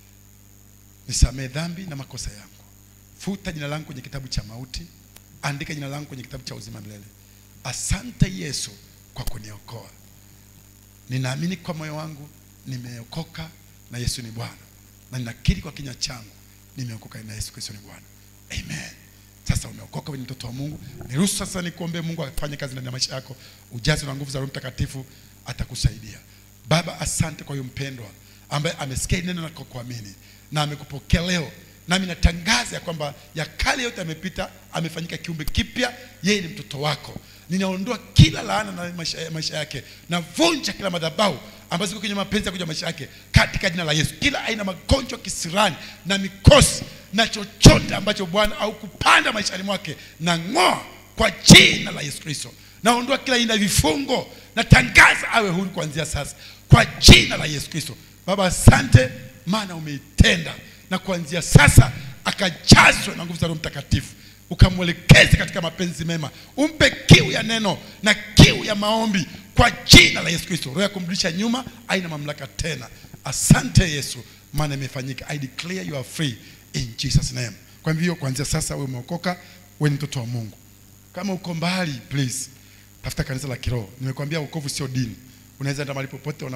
nisamee dhambi na makosa yangu futa jina langu kwenye kitabu cha mauti andika jina langu kwenye kitabu cha uzima milele asante yesu kwa kuniokoa ninaamini kwa moyo wangu nimeokoka na yesu ni bwana na ninakiri kwa kinywa changu nimeokoka na yesu kristo ni bwana amen sasa umeokoka wewe ni mtoto wa mungu niruhusu sasa nikuombee mungu afanye kazi ndani ya maisha yako ujazo na nguvu za roho mtakatifu atakusaidia baba asante kwa huyo mpendwa ambaye amesikia hili neno na kwa kuamini na amekupokea leo nami natangaza ya kwamba ya kale yote amepita amefanyika kiumbe kipya yeye ni mtoto wako ninaondoa kila laana na maisha, maisha yake navunja kila madhabahu ambazo ziko kwenye mapenzi ya kuja maisha yake katika jina la yesu kila aina magonjwa kisirani na mikosi na chochote ambacho bwana au kupanda maishani mwake na ng'oa kwa jina la yesu kristo naondoa kila aina ya vifungo natangaza awe huru kuanzia sasa kwa jina la yesu kristo baba asante maana umeitenda na kuanzia sasa akajazwe na nguvu za roho mtakatifu ukamwelekeze katika mapenzi mema umpe kiu ya neno na kiu ya maombi kwa jina la yesu kristo roho ya kumrudisha nyuma aina mamlaka tena asante yesu maana imefanyika i declare you are free in jesus name kwa hivyo kuanzia sasa wewe umeokoka wewe ni mtoto wa mungu kama uko mbali please tafuta kanisa la kiroho nimekwambia wokovu sio dini unaweza enda mahali popote una